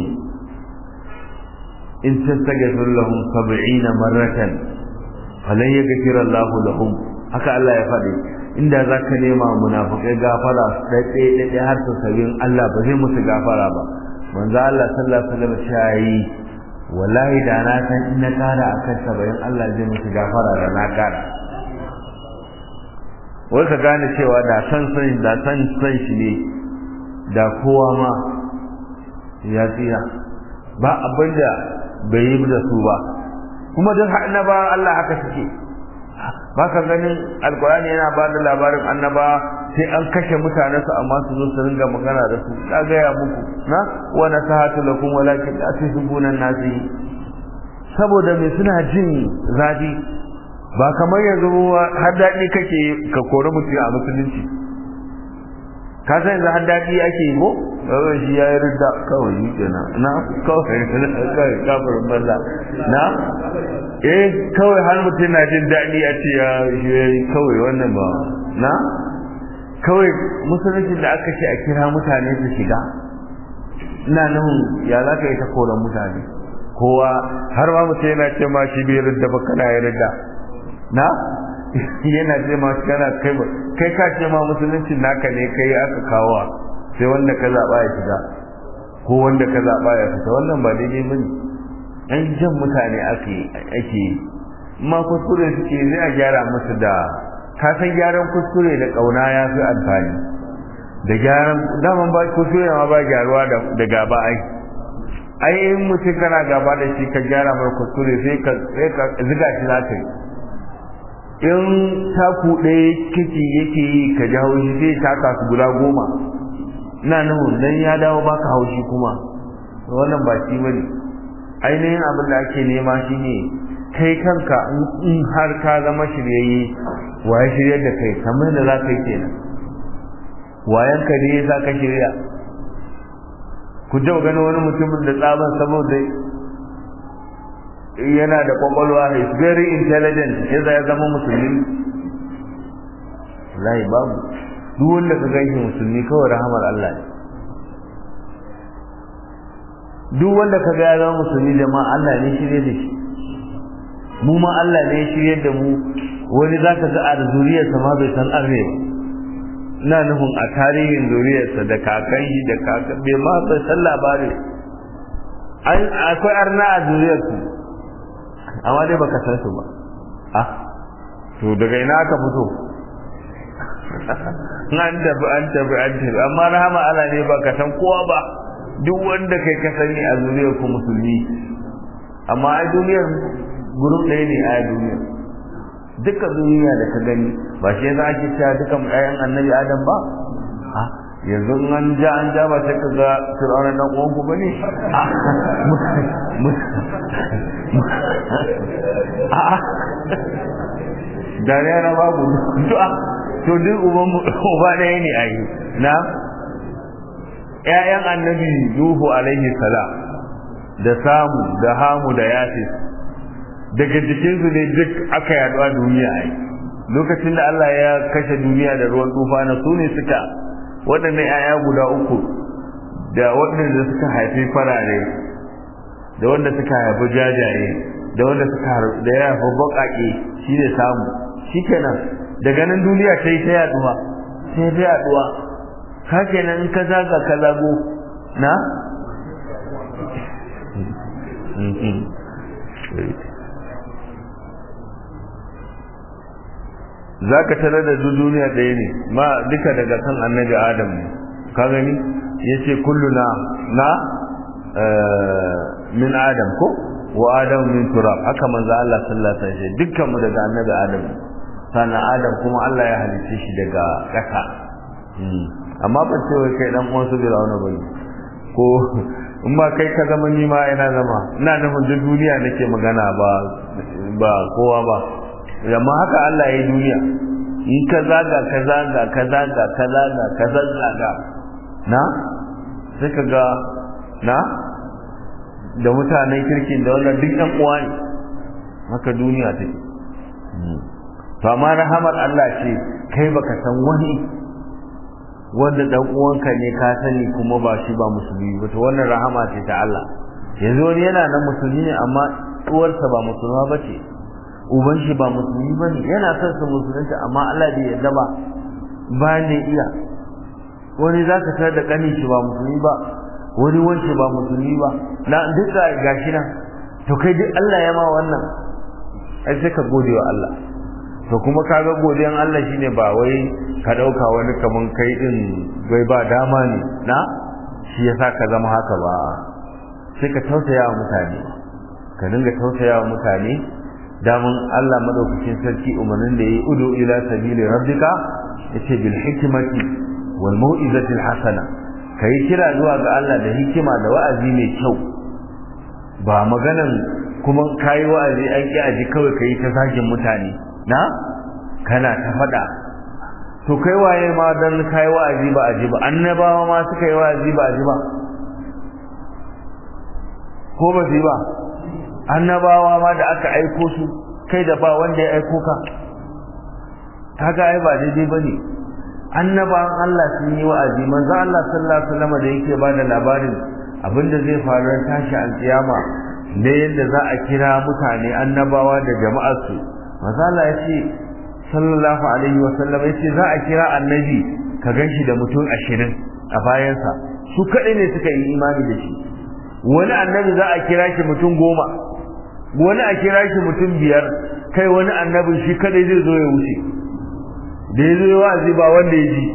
in tastaghfir lahum 70 marratan falan yaghfir Allah lahum haka Allah ya faɗi inda zaka nema munafikai gafara daɗe daɗe har su sabin Allah ba zai musu gafara ba manzo Allah sallallahu alaihi wasallam ya yi wallahi da na san in na kara akan saba'in Allah zai musu gafara da na kara wai ka gane cewa da san san da san san shi ne da kowa ma ya tsira ba abin da bai yi da su ba kuma duk annaba Allah haka suke ba ka ganin alkurani yana ba da labarin annaba sai an kashe mutane su amma su zo su ringa magana da su na gaya muku na wa nasahatu lakum walakin la tuhibuna nasi saboda me suna jin zafi ba kamar yanzu har daɗi kake ka kori mutum a musulunci ka san yanzu har daɗi ake yi ko kawai shi ya yi ridda kawai yi kenan na kawai kawai kafirin banza na eh kawai har mutum na jin daɗi a ce ya yi kawai wannan ba na kawai musulunci da aka ce a kira mutane su shiga ina nufin ya za ka yi ta koran mutane kowa har ma mutum yana ce ma shi bai ridda ba kana ya ridda na yana ce ma kana kai ba kai ka ce ma musulunci naka ne kai aka kawo sai wanda ka zaba ya shiga ko wanda ka zaba ya fita wannan ba daidai bane an jan mutane ake ake ma kuskure suke zai a gyara musu da ka san gyaran kuskure da kauna ya fi amfani da gyaran daman ba kuskure ma ba gyaruwa da gaba ai ai in mutum kana gaba da shi ka gyara mar kuskure sai ka sai ka ziga shi za ka yi in taku ɗaya kiki yake yi ka ji haushi zai taka su guda goma ina nufin dan ya dawo baka haushi kuma wannan ba shi bane ainihin abin da ake nema shine kai kanka in har ka zama shiryayye waye shiryar da kai kamar da za ka yi kenan wayan ka ne za ka shirya ku jau gani wani mutumin da tsaban saboda yana da kwakwalwa is very intelligent yadda ya zama musulmi wallahi babu duk wanda ka ganshi musulmi kawai rahamar Allah ne duk wanda ka ga ya zama musulmi jama'a Allah ne shirye da shi mu ma Allah ne shirye da mu wani za ka ga a zuriyarsa ma bai san arne ba ina nufin a tarihin zuriyarsa da kakan shi da kakan bai ma bai san labari akwai arna a zuriyarsu amma dai baka san su ba ah to daga ina aka fito an tafi an tafi an tafi amma rahama Allah ne baka san kowa ba duk wanda kai ka sani a zuriyar ku musulmi amma a duniyar gurin ɗaya ne a duniyar duka duniya da ka gani ba shi yasa ake cewa dukan ƴaƴan annabi adam ba yanzu an ja an ja ba sai ka ga fir'auna dan uwan ku bane a dariya na babu du'a to duk uban uba ɗaya ne ayi na ƴaƴan annabi nuhu alaihi salam da samu da hamu da yafis daga jikinsu ne duk aka yaɗu a duniya ai lokacin da Allah ya kashe duniya da ruwan tufa na su ne suka waɗannan 'ya'ya guda uku da waɗanda suka haifi farare da wanda suka haifi jajaye da wanda suka da ya haifi baƙaƙe shi ne samu shi kenan daga nan duniya ta yi ta yaduwa sai ta yaduwa ka kenan in ka zaga ka zago na za ka tarar da duniya ɗaya ne ma duka daga kan annabi adam ne ka gani ya ce kulluna na min adam ko wa adam min turab haka manzo Allah sallallahu alaihi wasallam dukkan mu daga annabi adam sannan adam kuma Allah ya halice shi daga ƙasa amma ban ce wai kai dan uwan su Fir'auna bane ko in ma kai ka zama ni ma ina zama ina nufin duk duniya nake magana ba ba kowa ba amma haka Allah ya yi duniya in ka zaga ka zaga ka zaga ka zaga ka zaga na sai ka ga na da mutanen kirkin da wannan duk ɗan uwa ne haka duniya take to amma rahamar Allah ce kai baka san wani wanda dan uwanka ne ka sani kuma ba shi ba musulmi ba to wannan rahama ce ta Allah yanzu wani yana nan musulmi ne amma uwarsa ba musulma ba ce uban shi ba musulmi ba ne yana son su musulunta amma Allah bai yarda ba ba ne iya wani za ka tar da kanin shi ba musulmi ba wani wance ba musulmi ba na duka gashi nan to kai duk Allah ya ma wannan ai sai ka gode wa Allah to kuma kaga godiyan Allah shine ba wai ka dauka wani kaman kai din bai ba dama ne na shi yasa ka zama haka ba sai ka tausaya wa mutane ka dinga tausaya wa mutane damun Allah madaukakin sarki umarnin da yayi udu ila sabili rabbika yace bil hikmati wal mau'izati al hasana kai kira zuwa ga Allah da hikima da wa'azi mai kyau ba maganan kuma kai wa'azi an ki aji kawai kai ta zagin mutane na kana ta faɗa to kai waye ma dan kai wa'azi ba aji ba annabawa ma suka yi wa'azi ba aji ba ko ba su ba annabawa ma da aka aiko su kai da ba wanda ya aiko ka kaga ai ba daidai bane annabawan Allah sun yi wa'azi manzo Allah sallallahu alaihi wasallam da yake bada labarin abinda zai faru tashi alkiyama ne yadda za a kira mutane annabawa da jama'ar su mazala ya ce sallallahu alaihi wa sallam ya ce za a kira annabi ka ganshi da mutum ashirin a bayansa su kaɗai ne suka yi imani da shi wani annabi za a kira shi mutum goma wani a kira shi mutum biyar kai wani annabi shi kaɗai zai zo ya wuce da ya zo ya wa'azi ba wanda ya ji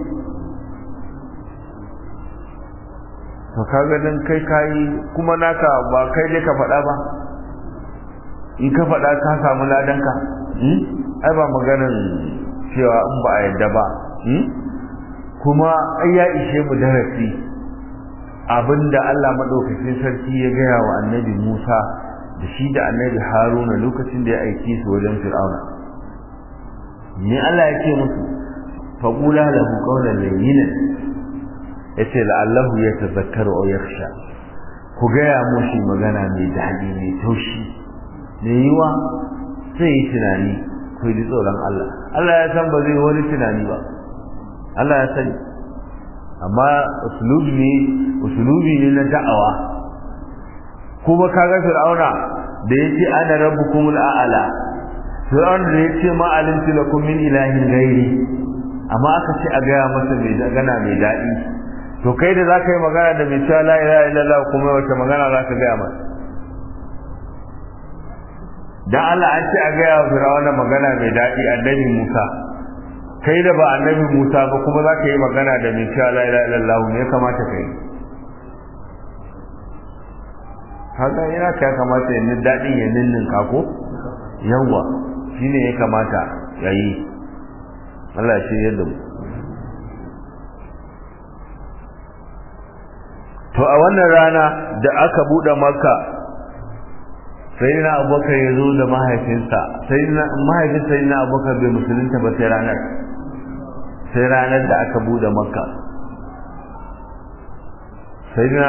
to kaga dan kai kai kuma naka ba kai dai ka faɗa ba in ka faɗa ka samu ladanka ai ba maganin cewa in ba a yadda ba kuma ai ya ishe mu darasi abinda Allah madaukakin sarki ya gaya wa annabi Musa da shi da annabi Haruna lokacin da ya aiki su wajen Fir'auna ne Allah ya ce musu faqula lahu qawlan layyinan yace la'allahu yatazakkaru aw yakhsha ku gaya mushi magana mai daɗi mai taushi mai yiwa sai yi tunani ku yi tsoron Allah Allah ya san ba zai wani tunani ba Allah ya sani amma usulubi ne usulubi ne na da'awa kuma kaga fir'auna da yace ana rabbukumul a'la fir'auna da yace ma alimtu lakum min ilahin ghairi amma aka ce a gaya masa mai gana mai daɗi to kai da zaka yi magana da mai cewa la ilaha illallah kuma wace magana zaka gaya masa dan Allah an ce a gaya wa Fir'auna magana mai daɗi annabi Musa kai da ba annabi Musa ba kuma za ka yi magana da mai cewa la ilaha illallah ne ya kamata kai haka yana ka ya kamata ya daɗin ya ninnin ka ko yawa shine ya kamata ya yi Allah shi yadda mu to a wannan rana da aka buɗe makka sai na abubakar ya zo da mahaifinsa sai na mahaifin sai na abubakar bai musulunta ba sai ranar sai ranar da aka bude makka sai na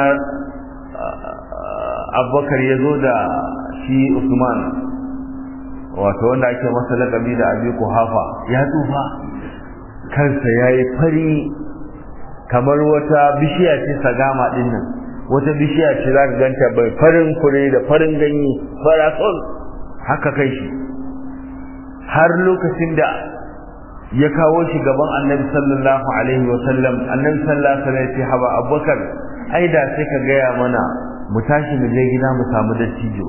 abubakar ya zo da shi usman wato wanda ake masa lakabi da abi kuhafa ya tsufa kansa ya yi fari kamar wata bishiya ce sagama din nan wata bishiya ce za ka ganta bai farin kure da farin ganye farasol haka kai shi har lokacin da ya kawo shi gaban annabi sallallahu alaihi wa sallam annabi sallallahu alaihi wa sallam ya ce haba abubakar ai da sai ka gaya mana mu tashi mu je gida mu samu dattijo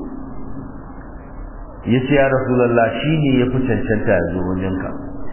ya ce ya rasulallah shi ne ya fi cancanta ya zo wajenka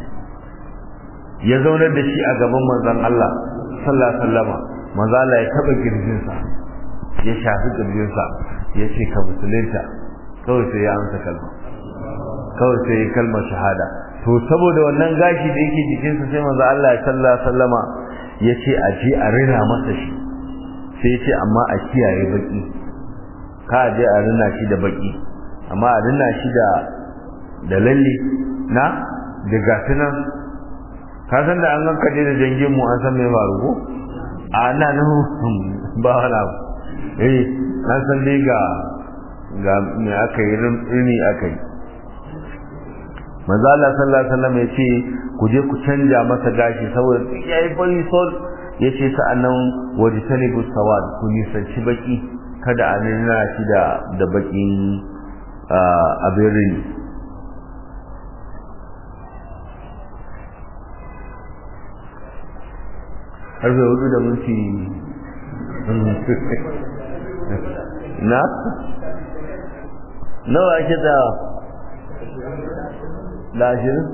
ya zaunar da shi a gaban manzon Allah sallallahu alaihi wa sallama manzo Allah ya taba girjinsa ya shafi girjinsa ya ce ka musulunta kawai sai ya amsa kalma kawai sai ya kalma shahada to saboda wannan gashi da yake jikinsa sai manzo Allah ya sallallahu sallama ya ce a je a rina masa shi sai ce amma a kiyaye baki ka je a rina shi da baki amma a rina shi da da lalle na da gasunan ka san da an ganka da jangin mu an san me faru ko a na nan ba wala eh na san dai ga ga me aka yi rini aka yi manzo Allah sallallahu alaihi wasallam ya ce ku je ku canja masa gashi saboda yayi fari sol ya ce sa'annan wajtanibu sawad ku nisanci baki kada a nuna shi da da bakin abin rini harfe hudu da minti na nawa ake da da ashirin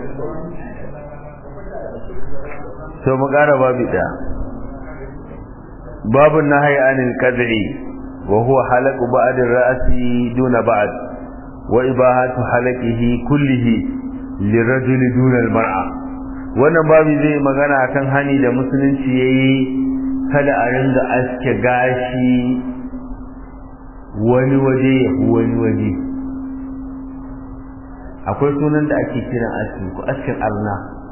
to mu ƙara babu ɗaya babu na haya anil kadri wa huwa halaqu ba'd ar-ra'si duna ba'd wa ibahatu halaqihi kullihi lirajuli duna al-mar'a wannan babu zai magana akan hani da musulunci yayi kada a ringa aske gashi wani waje ya wani waje akwai sunan da ake kiran aski ko askin arna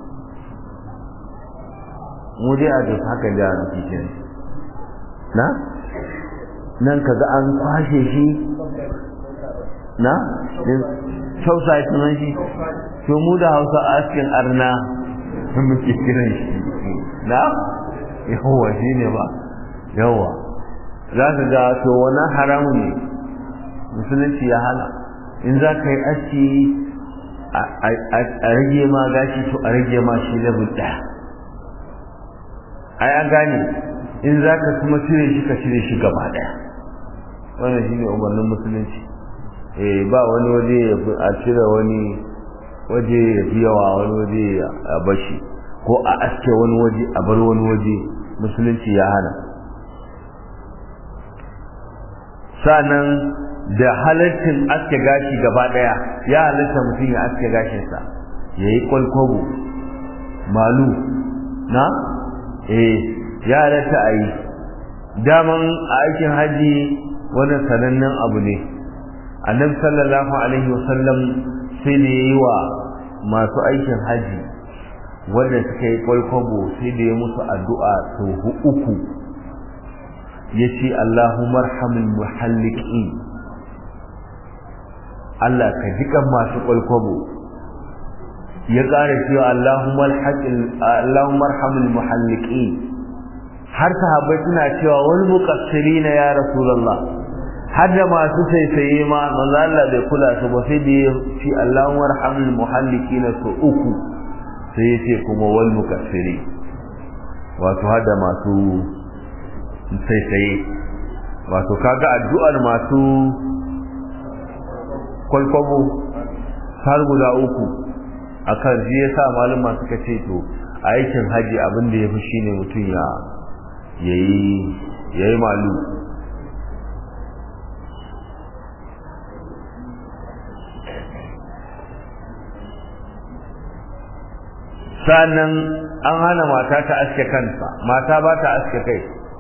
mu dai a duk haka da muke kiran na nan kaga an kwashe shi na sausa ya sunan shi to mu da hausa askin arna muke kiran shi na yawa shi ne ba yawa za ka ga to wani haramun ne musulunci ya hana in za ka yi aski a rage ma gashi to a rage ma shi level ɗaya ai an gane in za ka kuma cire shi ka cire shi gaba ɗaya wannan shi ne umarnin musulunci eh ba wani waje a cire wani waje ya fi yawa wani waje a bashi ko a aske wani waje a bar wani waje musulunci ya hana sanan da halittin aske gashi gaba daya ya halitta mutum ya aske gashinsa ya yi kwalkwabo malu na eh ya halitta a yi daman a aikin haji wani sanannen abu ne annabi sallallahu alaihi wasallam sai da yi wa masu aikin haji wanda suka yi kwalkwabo sai da ya musu addu'a sau uku ya ce Allahumma arhamul muhalliqin Allah ka jikan masu kwalkwabo ya ƙara cewa Allahumma arhamul muhalliqin har sahabbai suna cewa wal muqassirina ya rasulullah har da masu saisaye ma manzo Allah bai kula su ba sai da ya ci Allahumma arhamul muhalliqin su uku sai ya ce kuma wal muqassiri wato har da masu saisaye wato kaga addu'ar masu kwalkwabo har guda uku akan shi yasa malama suka ce to a aikin haji abin da yafi shine mutum ya yayi yayi malu sannan an hana mata ta aske kansa mata ba ta aske kai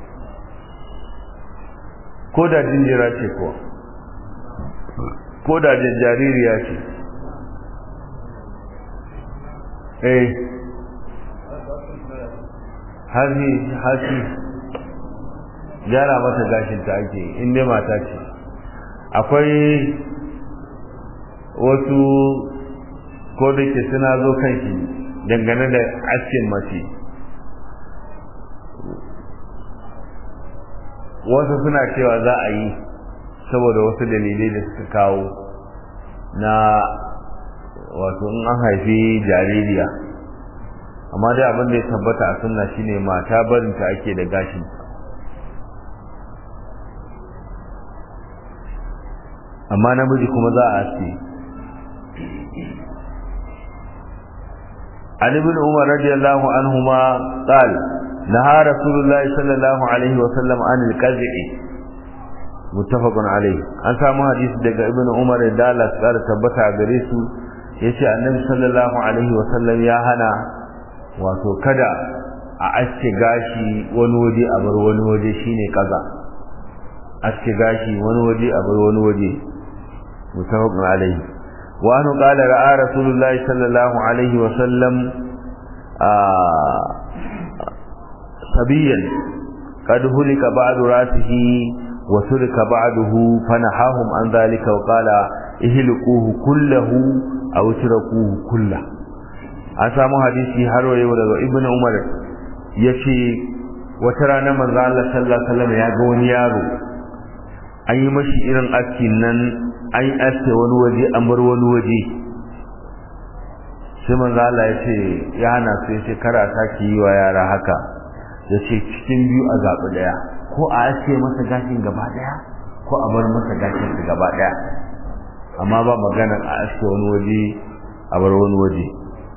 ko da jinjira ce kuwa ko da jaririya ce eh hasi hasi gyara mata gashin ta ake in dai mata ce akwai wasu ko da ke suna zo kan shi dangane da askin mace wasu suna cewa za a yi saboda wasu dalilai da suka kawo na wato in an haifi jaririya amma dai abin da ya tabbata a sunna shine mata barinta ake da gashin amma namiji kuma za a aske عن ابن عمر رضي الله عنهما قال نهى رسول الله صلى الله عليه وسلم عن القزع متفق عليه an samu hadisi daga ibn umar da Allah ya kara tabbata a gare su yace annabi sallallahu alaihi wasallam ya hana wato kada a aske gashi wani waje a bar wani waje shine kaza aske gashi wani waje a bar wani waje mutafaqun alaihi wa anhu qala ra'a rasulullahi sallallahu alaihi wa sallam sabiyan qad hulika ba'du rasihi wa sulika ba'dahu fanahahum an dhalika wa qala ihliquhu kullahu aw tirakuhu kullahu an samu hadisi har wayo daga ibnu umar yace wata rana manzo Allah sallallahu alaihi wasallam ya ga wani yaro an yi mashi irin askin nan an yi aske wani waje an bar wani waje sai manzo Allah yace ya hana su yace kar a saki yi wa yara haka yace cikin biyu a zabi daya ko a aske masa gashin gaba daya ko a bar masa gashin gaba daya amma ba magana a aske wani waje a bar wani waje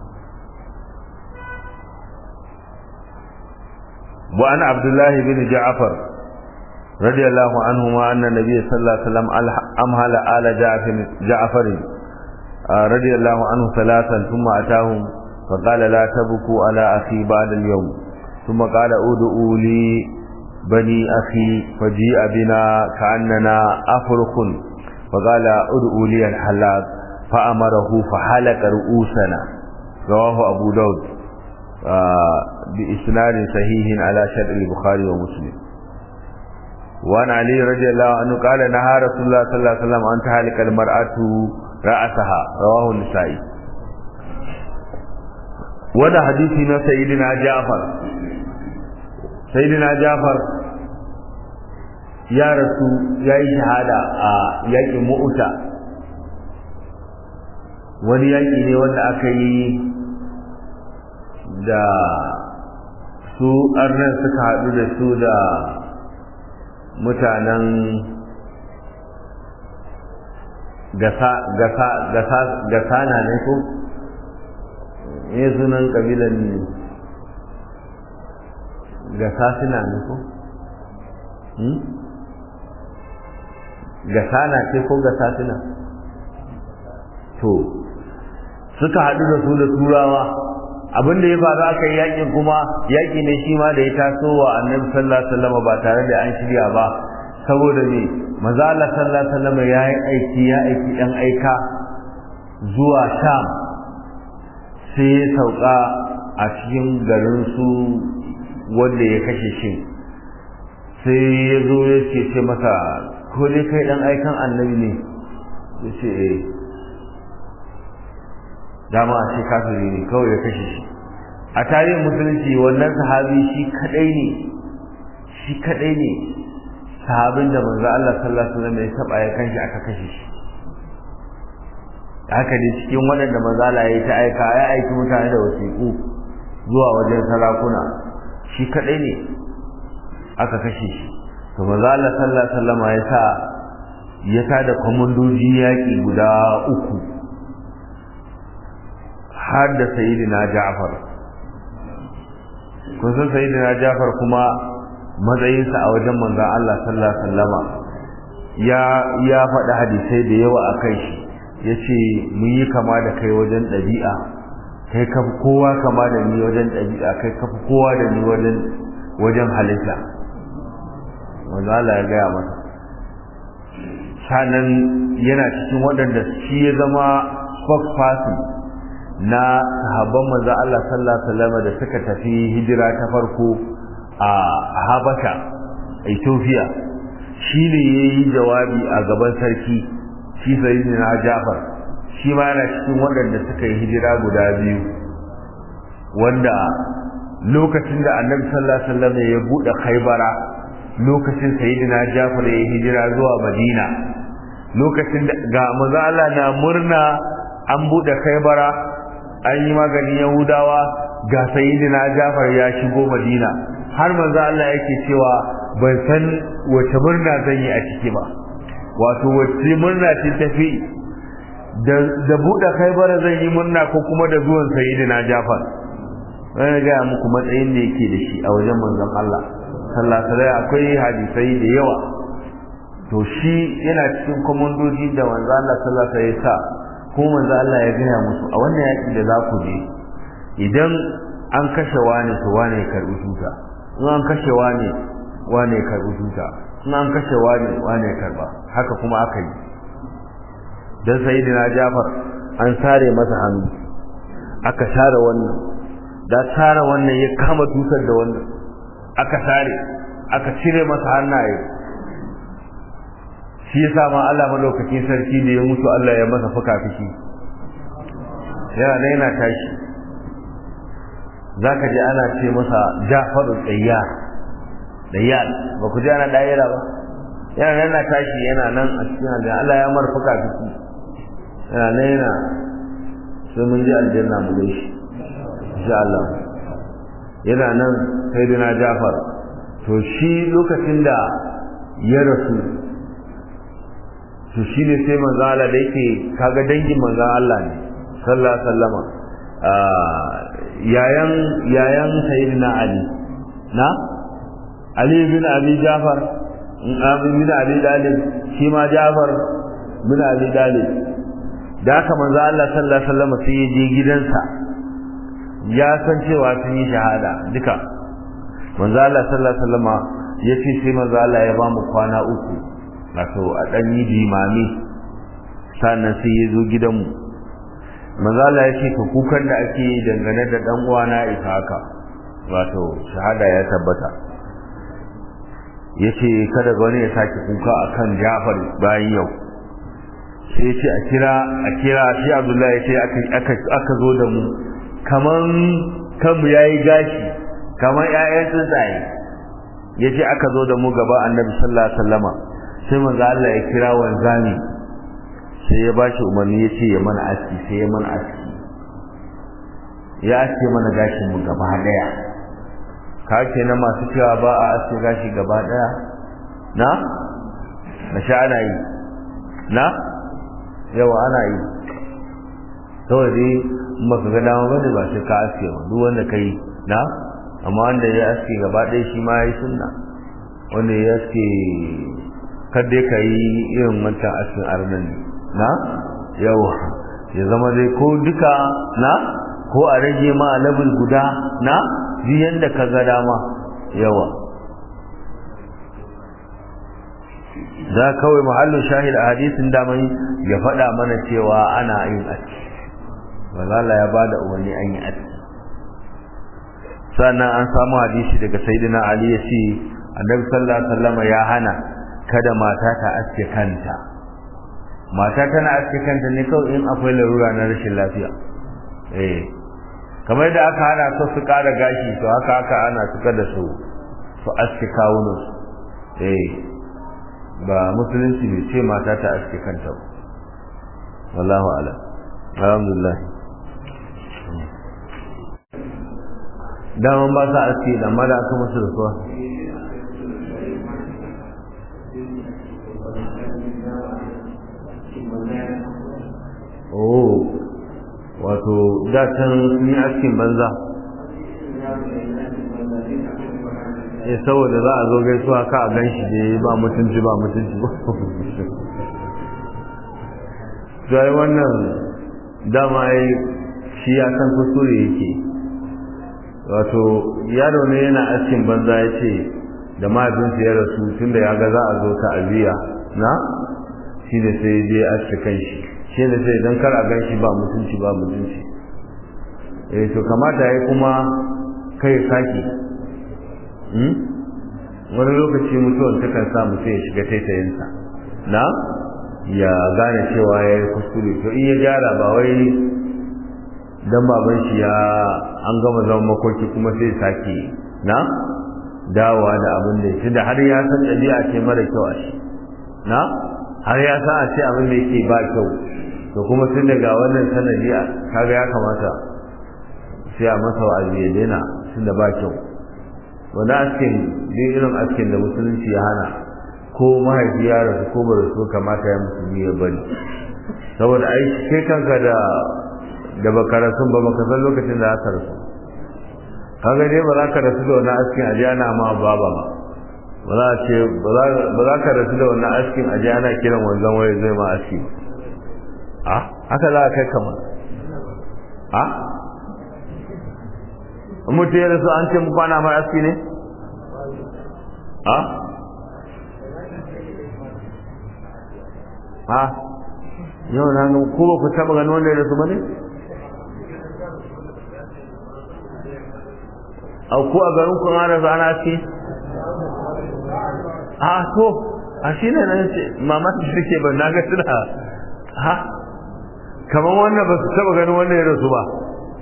وعن عبد الله بن جعفر رضي الله عنهما أن النبي صلى الله عليه وسلم أمهل آل جعفر, جعفر رضي الله عنه ثلاثا ثم أتاهم فقال لا تبكوا على أخي بعد اليوم ثم قال أدعوا لي بني أخي فجيء بنا كأننا أفرخ فقال أدعوا لي الحلاق فأمره فحلق رؤوسنا رواه أبو داود بإسناد صحيح على شرع البخاري ومسلم وعن علي رضي الله عنه قال نهى رسول الله صلى الله عليه وسلم أن تهلك المرأة رأسها رواه النسائي وانا حديثنا سيدنا جعفر سيدنا جعفر يا رسول يا شهادة يا مؤتة wani yaƙi ne wanda aka yi da su arnan suka haɗu da su da mutanen gasana ne ko ne sunan ƙabilan gasasina ne ko gasana ce ko gasasina to suka haɗu da su da turawa abin da ya faru aka yi yakin kuma yaki ne shi ma da ya taso wa annabi sallallahu alaihi wasallam ba tare da an shirya ba saboda me maza Allah sallallahu alaihi wasallam ya yi aiki ya aiki dan aika zuwa Sham sai ya sauka a cikin garin su wanda ya kashe shi sai ya zo ya ce ce masa ko dai kai dan aikan annabi ne ya ce eh dama a ce kafiri ne kawai ya kashe shi a tarihin musulunci wannan sahabi shi kadai ne shi kadai ne sahabin da manzo Allah sallallahu alaihi wasallam ya taba ya kanshi aka kashe shi haka dai cikin waɗanda manzo Allah ya ta aika ya aiki mutane da wasiƙu zuwa wajen sarakuna shi kadai ne aka kashe shi to manzo Allah sallallahu alaihi wasallam ya sa ya tada komandoji yaƙi guda uku har da sayidina Ja'far kun san sayidina Ja'far kuma matsayinsa a wajen manzon Allah sallallahu alaihi wasallama ya ya faɗi hadisai da yawa a kai shi yace mun yi kama da kai wajen ɗabi'a kai ka fi kowa kama da ni wajen ɗabi'a kai ka fi kowa da ni wajen wajen halitta manzo Allah ya gaya masa sanan yana cikin waɗanda shi ya zama spokesperson na sahabban manzo Allah sallallahu alaihi wasallam da suka tafi hijira ta farko a Habasha Ethiopia shi ne yayi jawabi a gaban sarki shi sayyidina Jafar shi ma yana cikin waɗanda suka yi hijira guda biyu wanda lokacin da Annabi sallallahu alaihi wasallam ya bude Khaybara lokacin sayyidina Jafar ya yi hijira zuwa Madina lokacin da ga manzo Allah na murna an bude Khaybara an yi maganin yahudawa ga sayidina jafar ya shigo madina har manzo Allah yake cewa ban san wace murna zan yi a ciki ba wato wace murna ce tafi da da buɗe kaibara zan yi murna ko kuma da zuwan sayidina jafar wani ga muku matsayin da yake da shi a wajen manzon Allah sallallahu alaihi akwai hadisai da yawa to shi yana cikin komandoji da manzo Allah sallallahu alaihi sa ko manzo Allah ya gaya musu a wannan yaki da za ku je idan an kashe wane to wane ya karbi tuta in an kashe wane wane ya karbi tuta in an kashe wane wane ya karba haka kuma aka yi dan sayyidina Jafar an sare masa hannu aka sare wannan da sare wannan ya kama tutar da wannan aka sare aka cire masa hannaye shi yasa ma Allah madaukakin sarki da ya mutu Allah ya masa fuka fiki yana ne yana tashi zaka ji ana ce masa Jafaru Tsayyar Dayyar ba ku ji ana daira ba yana nan yana tashi yana nan a cikin aljanna Allah ya mar fuka fiki yana nan yana sai mun ji aljanna mu gaishe insha Allah yana nan sayyidina Jafar to shi lokacin da ya rasu to shi ne sai manzo Allah da yake kaga dangin manzo Allah ne sallallahu alaihi wasallama yayan yayan sayyidina Ali na Ali bin Abi Jafar bin Abi Dalib shi ma Jafar bin Abi Dalib da haka manzo Allah sallallahu alaihi wasallama sai ya je gidansa ya san cewa sun yi shahada duka manzo Allah sallallahu alaihi wasallama yace sai manzo Allah ya ba mu kwana uku wato a dan yi jimami sannan sai ya zo gidanmu manzo Allah ya ce ka kukan da ake dangane da dan uwana isa haka wato shahada ya tabbata yace kada wani ya sake kuka akan Jafar bayan yau sai ya ce a kira a kira shi Abdullahi ya ce aka aka zo da mu kaman kanmu yayi gashi kaman ƴaƴan tsuntsaye yace aka zo da mu gaba Annabi sallallahu alaihi wasallama sai manzo Allah ya kira wanzami sai ya bashi umarni ya ce ya mana aski sai ya mana aski ya aske mana gashin mu gaba daya ka ce na masu cewa ba a aske gashi gaba daya na na sha ana yi na yawa ana yi saboda dai maka ga dama bane ba sai ka aske ba duk wanda kai na amma wanda ya aske gaba daya shi ma yayi sunna wanda ya aske kada ka yi irin wancan askin arnan na yawa ya zama dai ko duka na ko a rage ma level guda na biyan da ka ga dama yawa za kawai mahallin shahid a hadisin damai ya faɗa mana cewa ana yin aski bazala ya bada umarni an yi aski sannan an samu hadisi daga sayyidina ali ya ce annabi sallallahu alaihi wasallam ya hana kada mata ta aske kanta mata tana aske kanta ne kawai in akwai larura na rashin lafiya eh kamar da aka hana su su kara gashi to haka aka ana su kada su su aske kawunan eh ba musulunci bai ce mata ta aske kanta ba wallahu a'lam alhamdulillah daman ba sa aske da mada aka musu da suwa oh wato da can sun yi askin banza eh saboda za a zo gaisuwa ka a gan shi dai ba mutunci ba mutunci ba sai wannan dama yi shi ya san kuskure yake wato yaro ne yana askin banza ya ce da mahaifinsa ya rasu tunda ya ga za a zo ta'aziyya na shi da sai ya je aske kan shi shi da sai don kar a gan shi ba mutunci ba mutunci eh to kamata ya kuma kai saki wani lokaci mutuwar takan sa mutum ya shiga taitayinsa na ya gane cewa ya yi kuskure to in ya gyara ba wai dan baban shi ya an gama zama makoki kuma sai sake na dawowa da abin da ya da har ya san ɗabi'a ce mara kyau a shi na har ya san a ce abin da yake ba kyau to kuma tun daga wannan sanadi kaga ya kamata sai a masa wa'azi ya daina tun da ba kyau wani askin duk irin askin da musulunci ya hana ko mahaifi ya rasu ko ba rasu kamata ya musulmi ya bari saboda ai kai kanka da da baka rasu ba baka san lokacin da aka rasu kaga dai ba za ka rasu da wani askin a ana ma baba ba ba za a ce ba za ka rasu da wani askin a ana kiran wanzan waye zai ma aski a haka za a kai kamar a mutu ya rasu an ce mu kwana mai aski ne ha ha yau na ga ko ba ku taba ganin wanda ya rasu bane a ko a garin kun ana zana aski a to a shi ne nan ce mamaki suke ba na ga suna ha kamar wannan ba su taba ganin wanda ya rasu ba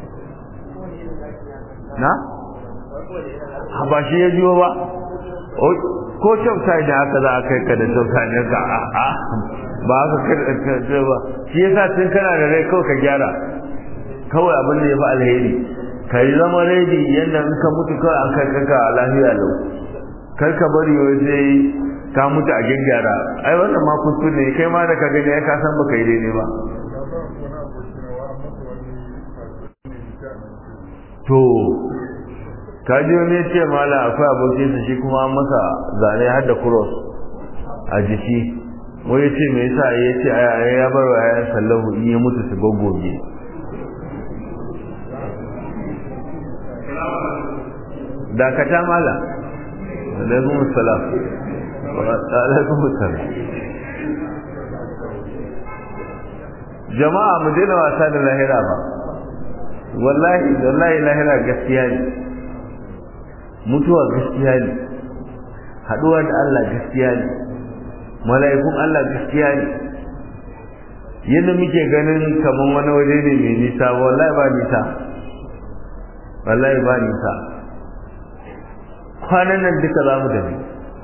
na ha ba shi ya jiwo ba ko kyauta ne haka za a kai ka da kyauta ne ka a ba haka kai ba shi yasa tun kana da rai kawai ka gyara kawai abin da ya fi alheri ka yi zama redi yadda in ka mutu kawai an kai kanka a lafiya lau kar ka bari wai sai ka mutu a gyaggyara ai wannan ma kuskure ne kai ma da ka gani ai ka san baka yi daidai ba to kaji wani ce mala akwai abokinsa shi kuma an masa zane har da cross a jiki wai ya ce me yasa ya ce ya bar wa yayan sallahu in ya mutu su goggoge dakata mala alaikum salam alaikum salam jama'a mu daina wasa da lahira ba wallahi wallahi lahira gaskiya ne mutuwa gaskiya ne haduwa da Allah gaskiya ne mala'ikun Allah gaskiya ne yadda muke ganin kaman wani waje ne mai nisa wallahi ba nisa wallahi ba nisa kwanan nan duka za mu tafi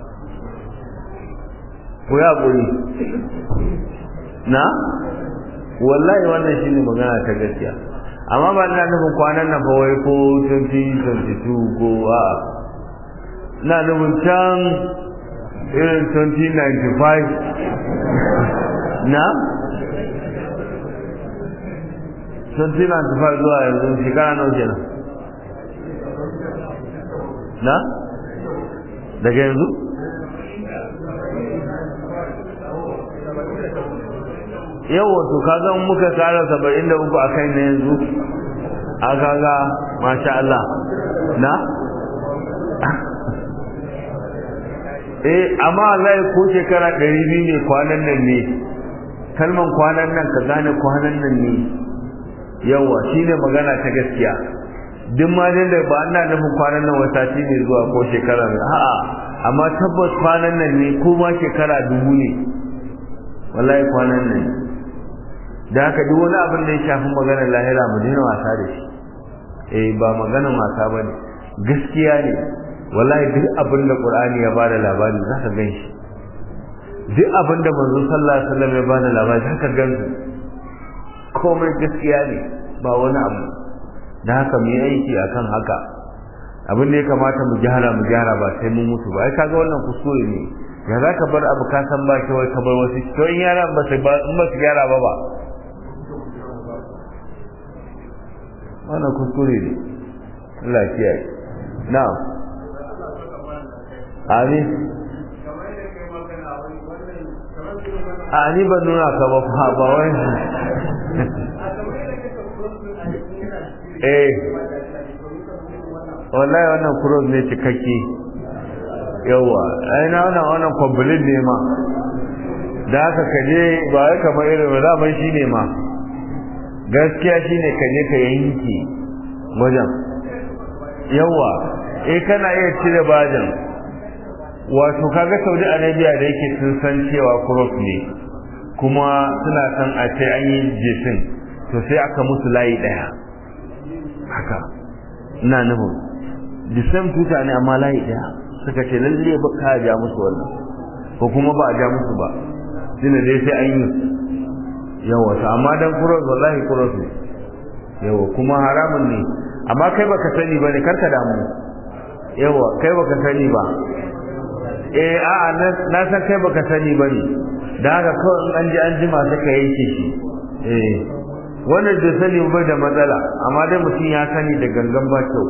ku ya ƙuri na wallahi wannan shine magana ta gaskiya amma ba ina nufin kwanan nan fa wai ko 2022 ko a ina nufin can irin 2095 na 2095 zuwa yanzu shekara nawa kenan na daga yanzu yau wato kaga muka kara saba'in da uku a kai na yanzu a kaga masha Allah na eh amma Allah ko shekara ɗari biyu ne kwanan nan ne kalman kwanan nan ka gane kwanan nan ne yawa shine magana ta gaskiya duk ma dai da ba ana nufin kwanan nan wata ne zuwa ko shekara a'a amma tabbas kwanan nan ne ko ma shekara dubu ne wallahi kwanan nan da haka duk wani abin da ya shafi maganar lahira mu daina wasa da shi eh ba maganar wasa bane gaskiya ne wallahi duk abin da qur'ani ya bada labari za ka gan shi duk abin da manzo sallallahu alaihi wasallam ya bada labari za ka gan su komai gaskiya ne ba wani abu da haka mu yi aiki akan haka abin da ya kamata mu gyara mu gyara ba sai mun mutu ba ai kaga wannan kuskure ne ya za ka bar abu ka san ba wai ka bar wasu to in yaran ba su ba in ba su gyara ba ba wannan kuskure ne Allah ya kiyaye na'am amin a ni ban nuna ka ba fa ba wai eh wallahi wannan cross ne cikakke yawa ai na wannan wannan complete ne ma da haka kaje ba wai kamar irin ba zaman shi ne ma gaskiya shine kaje ka yanke wajen yawa eh kana iya cire bajan wato kaga Saudi Arabia da yake sun san cewa cross ne kuma suna san a ce an yi jesin to sai aka musu layi daya haka ina nufin the same tuta ne amma layi daya suka ce lalle ba ka ja musu wannan ko kuma ba a ja musu ba shine dai sai an yi yawa to amma dan cross wallahi cross ne yawa kuma haramun ne amma kai baka sani bane karka damu yawa kai baka sani ba eh a'a na san kai baka sani bane da haka kawai in an ji an jima sai ka yanke shi eh wannan da sani ba da matsala amma dai mutum ya sani da gangan ba kyau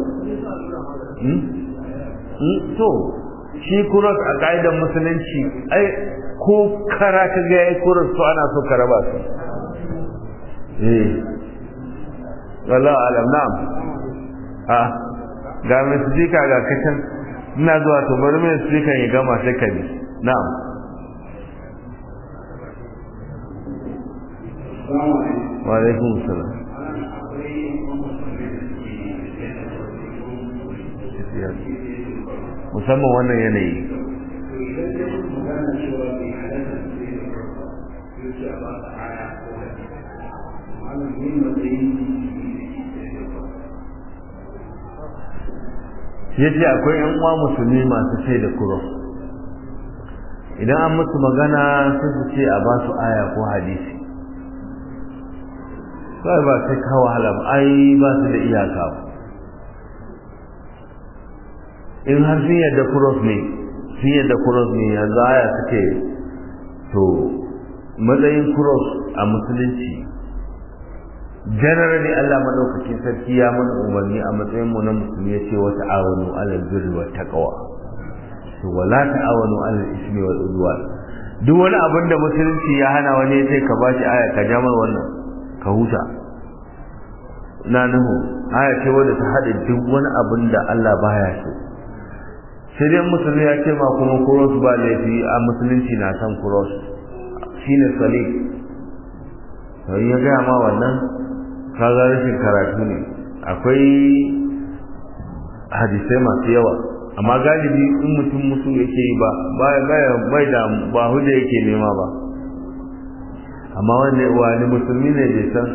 to shi kuros a ka'idar musulunci ai ko kara ka ga yayi kuros to ana so ka raba su eh wallahi alam na'am ah ga mai sifika ga kacan ina zuwa to bari mai sifikan ya gama sai ka bi na'am wa alaikum salam musamman wannan yanayi ya ce akwai yan uwa musulmi masu sai da kuro idan an musu magana sai su ce a ba su aya ko hadisi kawai ba sai kawo wahala ba ai ba su da iyaka in har sun yadda kuros ne sun yadda kuros ne yanzu aya suke to matsayin kuros a musulunci generally Allah madaukakin sarki ya mana umarni a matsayin mu na musulmi ya ce wa ta'awanu 'alal birri wat taqwa to wala ta'awanu 'alal ismi wal udwan duk wani abin da musulunci ya hana wani sai ka bashi aya ka ja mai wannan ka huta na nuhu aya ce wadda ta haɗa duk wani abin da Allah baya so sai dai musulmi ya ce ma kuma cross ba laifi a musulunci na san cross shine salib to ya gaya ma wannan kaga rashin karatu ne akwai hadisai masu yawa amma galibi in mutum musu yake yi ba bai da ba hujja yake nema ba amma wanda wani musulmi ne bai san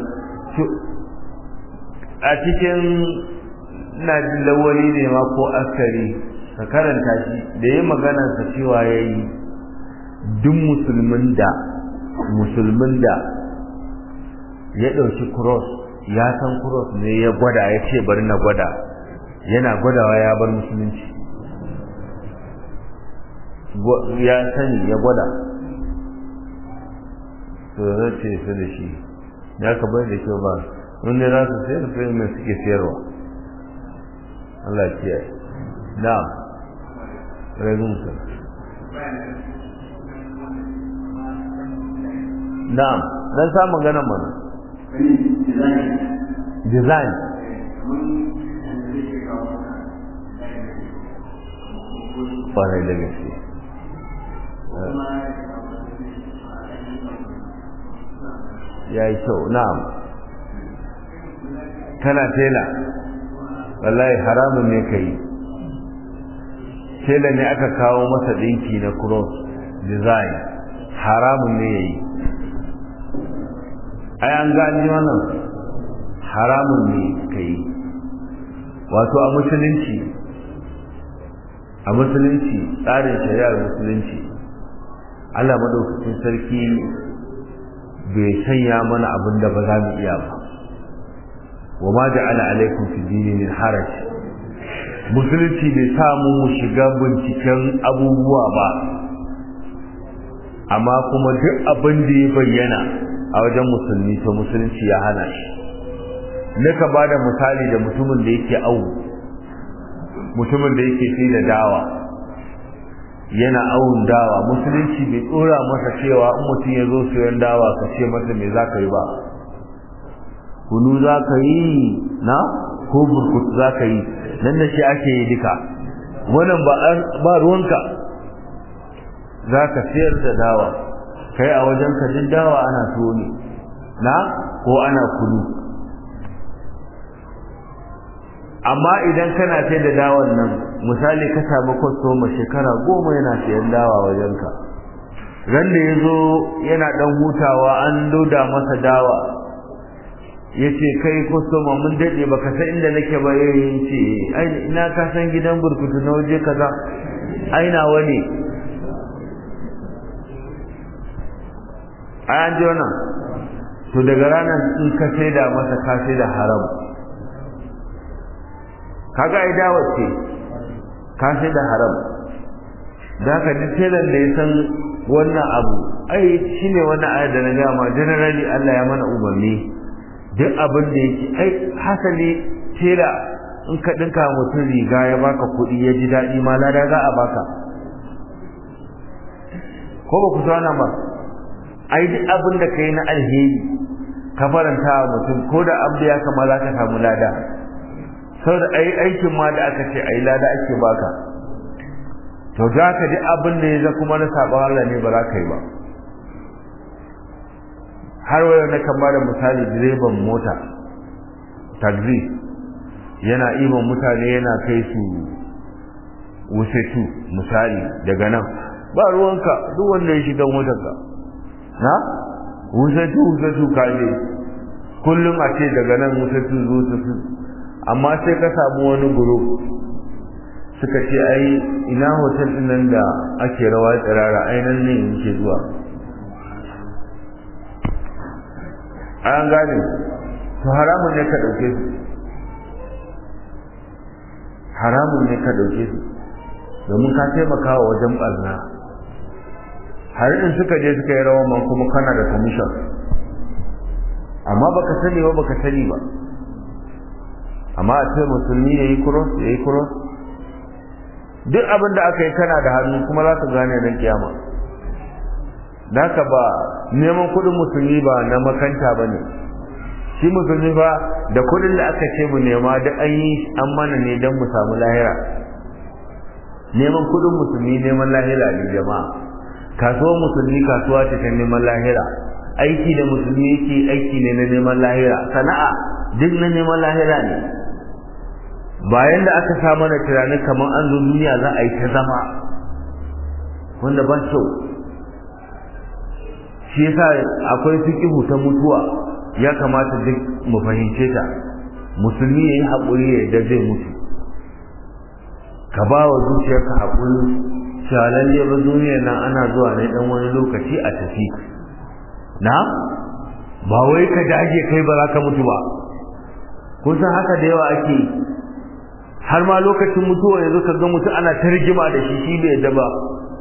a cikin ina jin lawali ne ma ko askari ka karanta shi da yi maganarsa cewa ya yi duk musulmin da musulmin da ya ɗauki cross ya san cross ne ya gwada ya ce bari na gwada yana gwadawa ya bar musulunci ya sani ya gwada to zai ce su da shi ya ka bai da kyau ba wanda za su sayar sai mai suke sayarwa Allah ya kiyaye na'am ragun ka na'am dan samu ganin mana design kwarai da gaske ya yi kyau na'am kana tela wallahi haramun ne ka yi tela ne aka kawo masa ɗinki na cross design haramun ne ya yi ai an gani wannan haramun ne ka yi wato a musulunci a musulunci tsarin shari'ar musulunci Allah madaukakin sarki bai sanya mana abin da ba za mu iya ba wa ma ja'ala alaikum fi dini min haraj musulunci bai samu mu shiga binciken abubuwa ba amma kuma duk abin da ya bayyana a wajen musulmi to musulunci ya hana shi nika ba da misali da mutumin da yake awu mutumin da yake sai da dawa yana awun dawa musulunci bai tsora masa cewa in mutum ya zo sayan dawa ka ce masa me za ka yi ba kunu za ka yi na ko burkutu za ka yi nan da shi ake yi duka wannan ba ruwanka za ka sayar da dawa kai a wajen ka duk dawa ana tuwo ne na ko ana kunu amma idan kana sai da dawan nan misali ka samu kwastoma shekara goma yana sayan dawa wajenka ran da ya zo yana dan hutawa an loda masa dawa ya ce kai kwastoma mun daɗe ba ka san inda nake ba yayin ce ina ka san gidan burkutu na waje kaza aina wani ai an ji wannan to daga ranar in ka sai da masa ka sai da haram kaga ai dawo ce ka sai da haram da ka ji telan da ya san wannan abu ai shine wannan ayar da na ga ma generally Allah ya mana umarni duk abin da yake ai hasali tela in ka dinka mutum riga ya baka kuɗi ya ji daɗi ma lada za a baka ko ba ku sana ba ai duk abin da kai na alheri ka faranta wa mutum ko da abu ya kama za ka samu lada saboda ai aikin ma da aka ce ai lada ake baka to za ka ji abin da ya za kuma na saɓon Allah ne ba za ka yi ba har wayo na kan bada misali direban mota taxi yana iman mutane yana kai su wusetu misali daga nan ba ruwanka duk wanda ya shiga motarka na wusetu wusetu ka je kullum a ce daga nan wusetu wusetu amma sai ka samu wani guru suka ce ai ina hotel din nan da ake rawa tsirara ai nan ne yake zuwa an gane to haramun ne ka dauke su haramun ne ka dauke su domin ka taimaka wa wajen barna har in suka je suka yi rawan man kuma kana da commission amma baka sani ba baka sani ba amma a ce musulmi yayi cross yayi cross duk abin da aka yi kana da hannu kuma za ka gane dan kiyama da haka ba neman kudin musulmi ba na makanta ba ne shi musulmi ba da kudin da aka ce mu nema da an yi an mana ne don mu samu lahira neman kudin musulmi neman lahira ne jama'a kasuwar musulmi kasuwa ce ta neman lahira aiki da musulmi yake aiki ne na neman lahira sana'a duk na neman lahira ne bayan da aka sa mana tunanin kamar an zo duniya za a yi ta zama wanda ba kyau shi yasa akwai fikihu ta mutuwa ya kamata duk mu fahimce ta musulmi yayi haƙuri ya da zai mutu ka ba wa zuciyarka haƙuri cewa lalle ba duniyar nan ana zuwa ne dan wani lokaci a tafi na ba wai ka dage kai ba za ka mutu ba kun san haka da yawa ake har ma lokacin mutuwa yanzu ka ga mutu ana ta rigima da shi shi bai yadda ba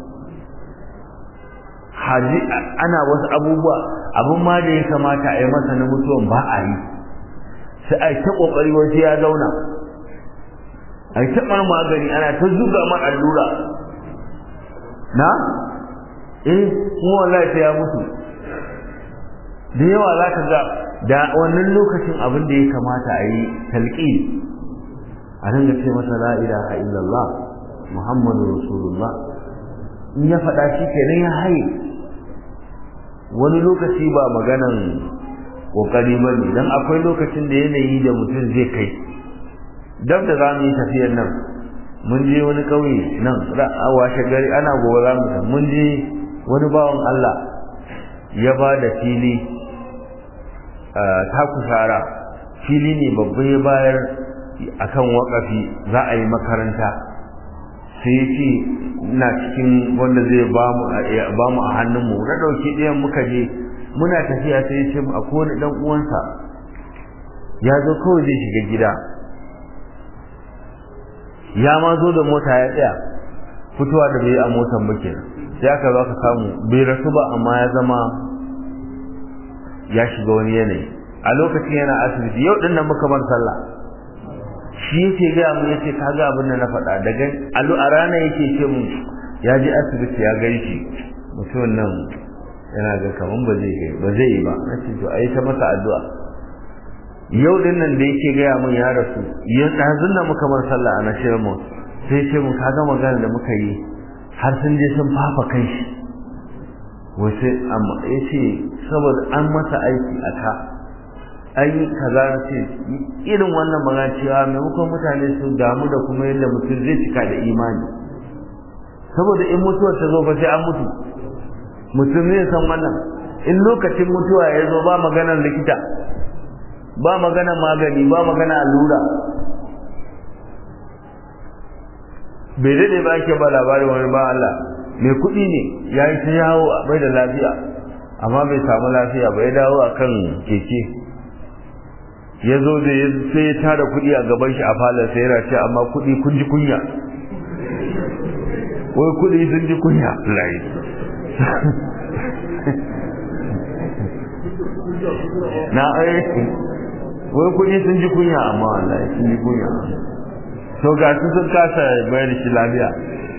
haji ana wasu abubuwa abin ma da ya kamata a yi masa na mutuwan ba a yi sai a yi ta kokari wasu ya zauna a yi taɓar magani ana ta zuga man allura na eh kuma wallahi sai ya mutu da yawa za ka ga da wannan lokacin abin da ya kamata a yi talqi a dinga ce masa la ilaha illallah muhammadu rasulullah in ya faɗa shi kenan ya haye wani lokaci ba maganan kokari ba ne don akwai lokacin da yanayi da mutum zai kai dab da za mu yi tafiyar nan mun je wani ƙauye nan a washe gari ana gobe za mu mun je wani bawan Allah ya ba da fili ta kusara fili ne babba ya bayar akan wakafi za a yi makaranta sai ya ce ina cikin wanda zai ba mu a hannunmu na ɗauki ɗayan muka je muna tafiya sai ya ce a kowane ɗan uwansa ya zo kawai zai shiga gida ya ma zo da mota ya tsaya fitowa da bai a motan ba kenan sai aka zo ka samu bai rasu ba amma ya zama ya shiga wani yanayi a lokacin yana asibiti yau ɗin nan muka bar sallah shi yake gaya mu yace ka ga abin da na faɗa daga alu a rana yake ce mu ya je asibiti ya gai shi mutumin nan yana ga kaman ba zai gai ba zai yi ba nace to ayi ta masa addu'a yau din nan da yake gaya mun ya rasu ya dazun nan muka bar sallah a nashirin mu sai ce mu ka ga magana da muka yi har sun je sun fafa kan shi wace amma yace saboda an masa aiki a ka an yi kaza na ce irin wannan magana cewa maimakon mutane su damu da kuma yadda mutum zai cika da imani saboda in mutuwar ta zo fa sai an mutu mutum zai san wannan in lokacin mutuwa ya zo ba maganar likita ba maganar magani ba magana allura bai daɗe ba ake ba labarin wani ba Allah mai kuɗi ne ya yi ta yawo a bai da lafiya amma bai samu lafiya bai dawo a kan keke ya zo da ya sai ya tara kuɗi a gaban shi a falon sai yana ce amma kuɗi kun ji kunya wai kuɗi sun ji kunya lai na ai wai kuɗi sun ji kunya amma wallahi sun ji kunya to ga su sun kasa bayar shi lafiya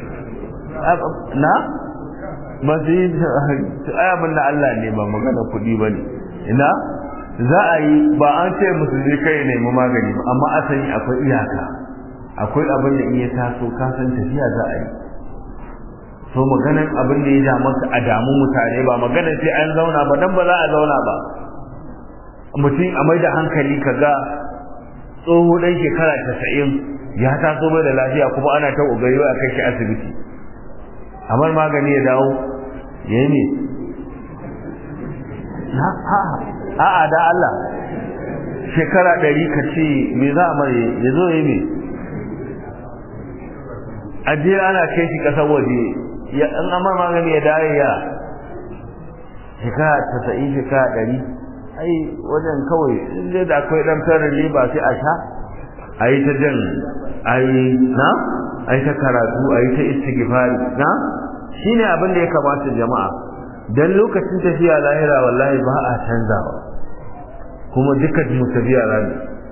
na ba su yi ai abin da Allah ne ba magana kuɗi ba ne ina za a yi ba an ce musulmi kai nemi magani ba amma asali akwai iyaka akwai abin da in ya taso ka san tafiya za a yi so maganan abin da ya damu a damu mutane ba maganan sai an zauna ba dan ba za a zauna ba mutum a mai da hankali ka ga tsoho dan shekara tasa'in ya taso mai da lafiya kuma ana ta ƙoƙari a kai shi asibiti amma magani ya dawo ya yi ne a'a da Allah shekara ɗari ka ce me za a mare ya zo ya me aje ana kai shi ƙasar waje ya an amma magani ya dare ya shekara tasa'in shekara ɗari ai wajen kawai inda da akwai ɗan tarin ba sai a sha a yi ta jan a yi na a yi ta karatu a yi ta istighfari na shi ne abin da ya kamata jama'a don lokacin tafiya lahira wallahi ba a canzawa kuma duka mu tafiya rami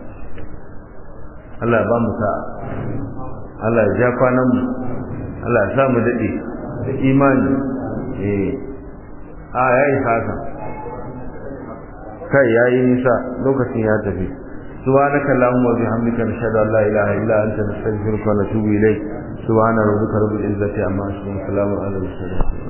Allah ba mu sa Allah ya ja kwanan mu Allah ya sa mu daɗe da imani eh a yayi haka kai yayi nisa lokacin ya tafi سبحانك اللهم وبحمدك نشهد ان لا اله الا انت نستغفرك ونتوب اليك سبحان ربك رب العزه عما يصفون وسلام على المرسلين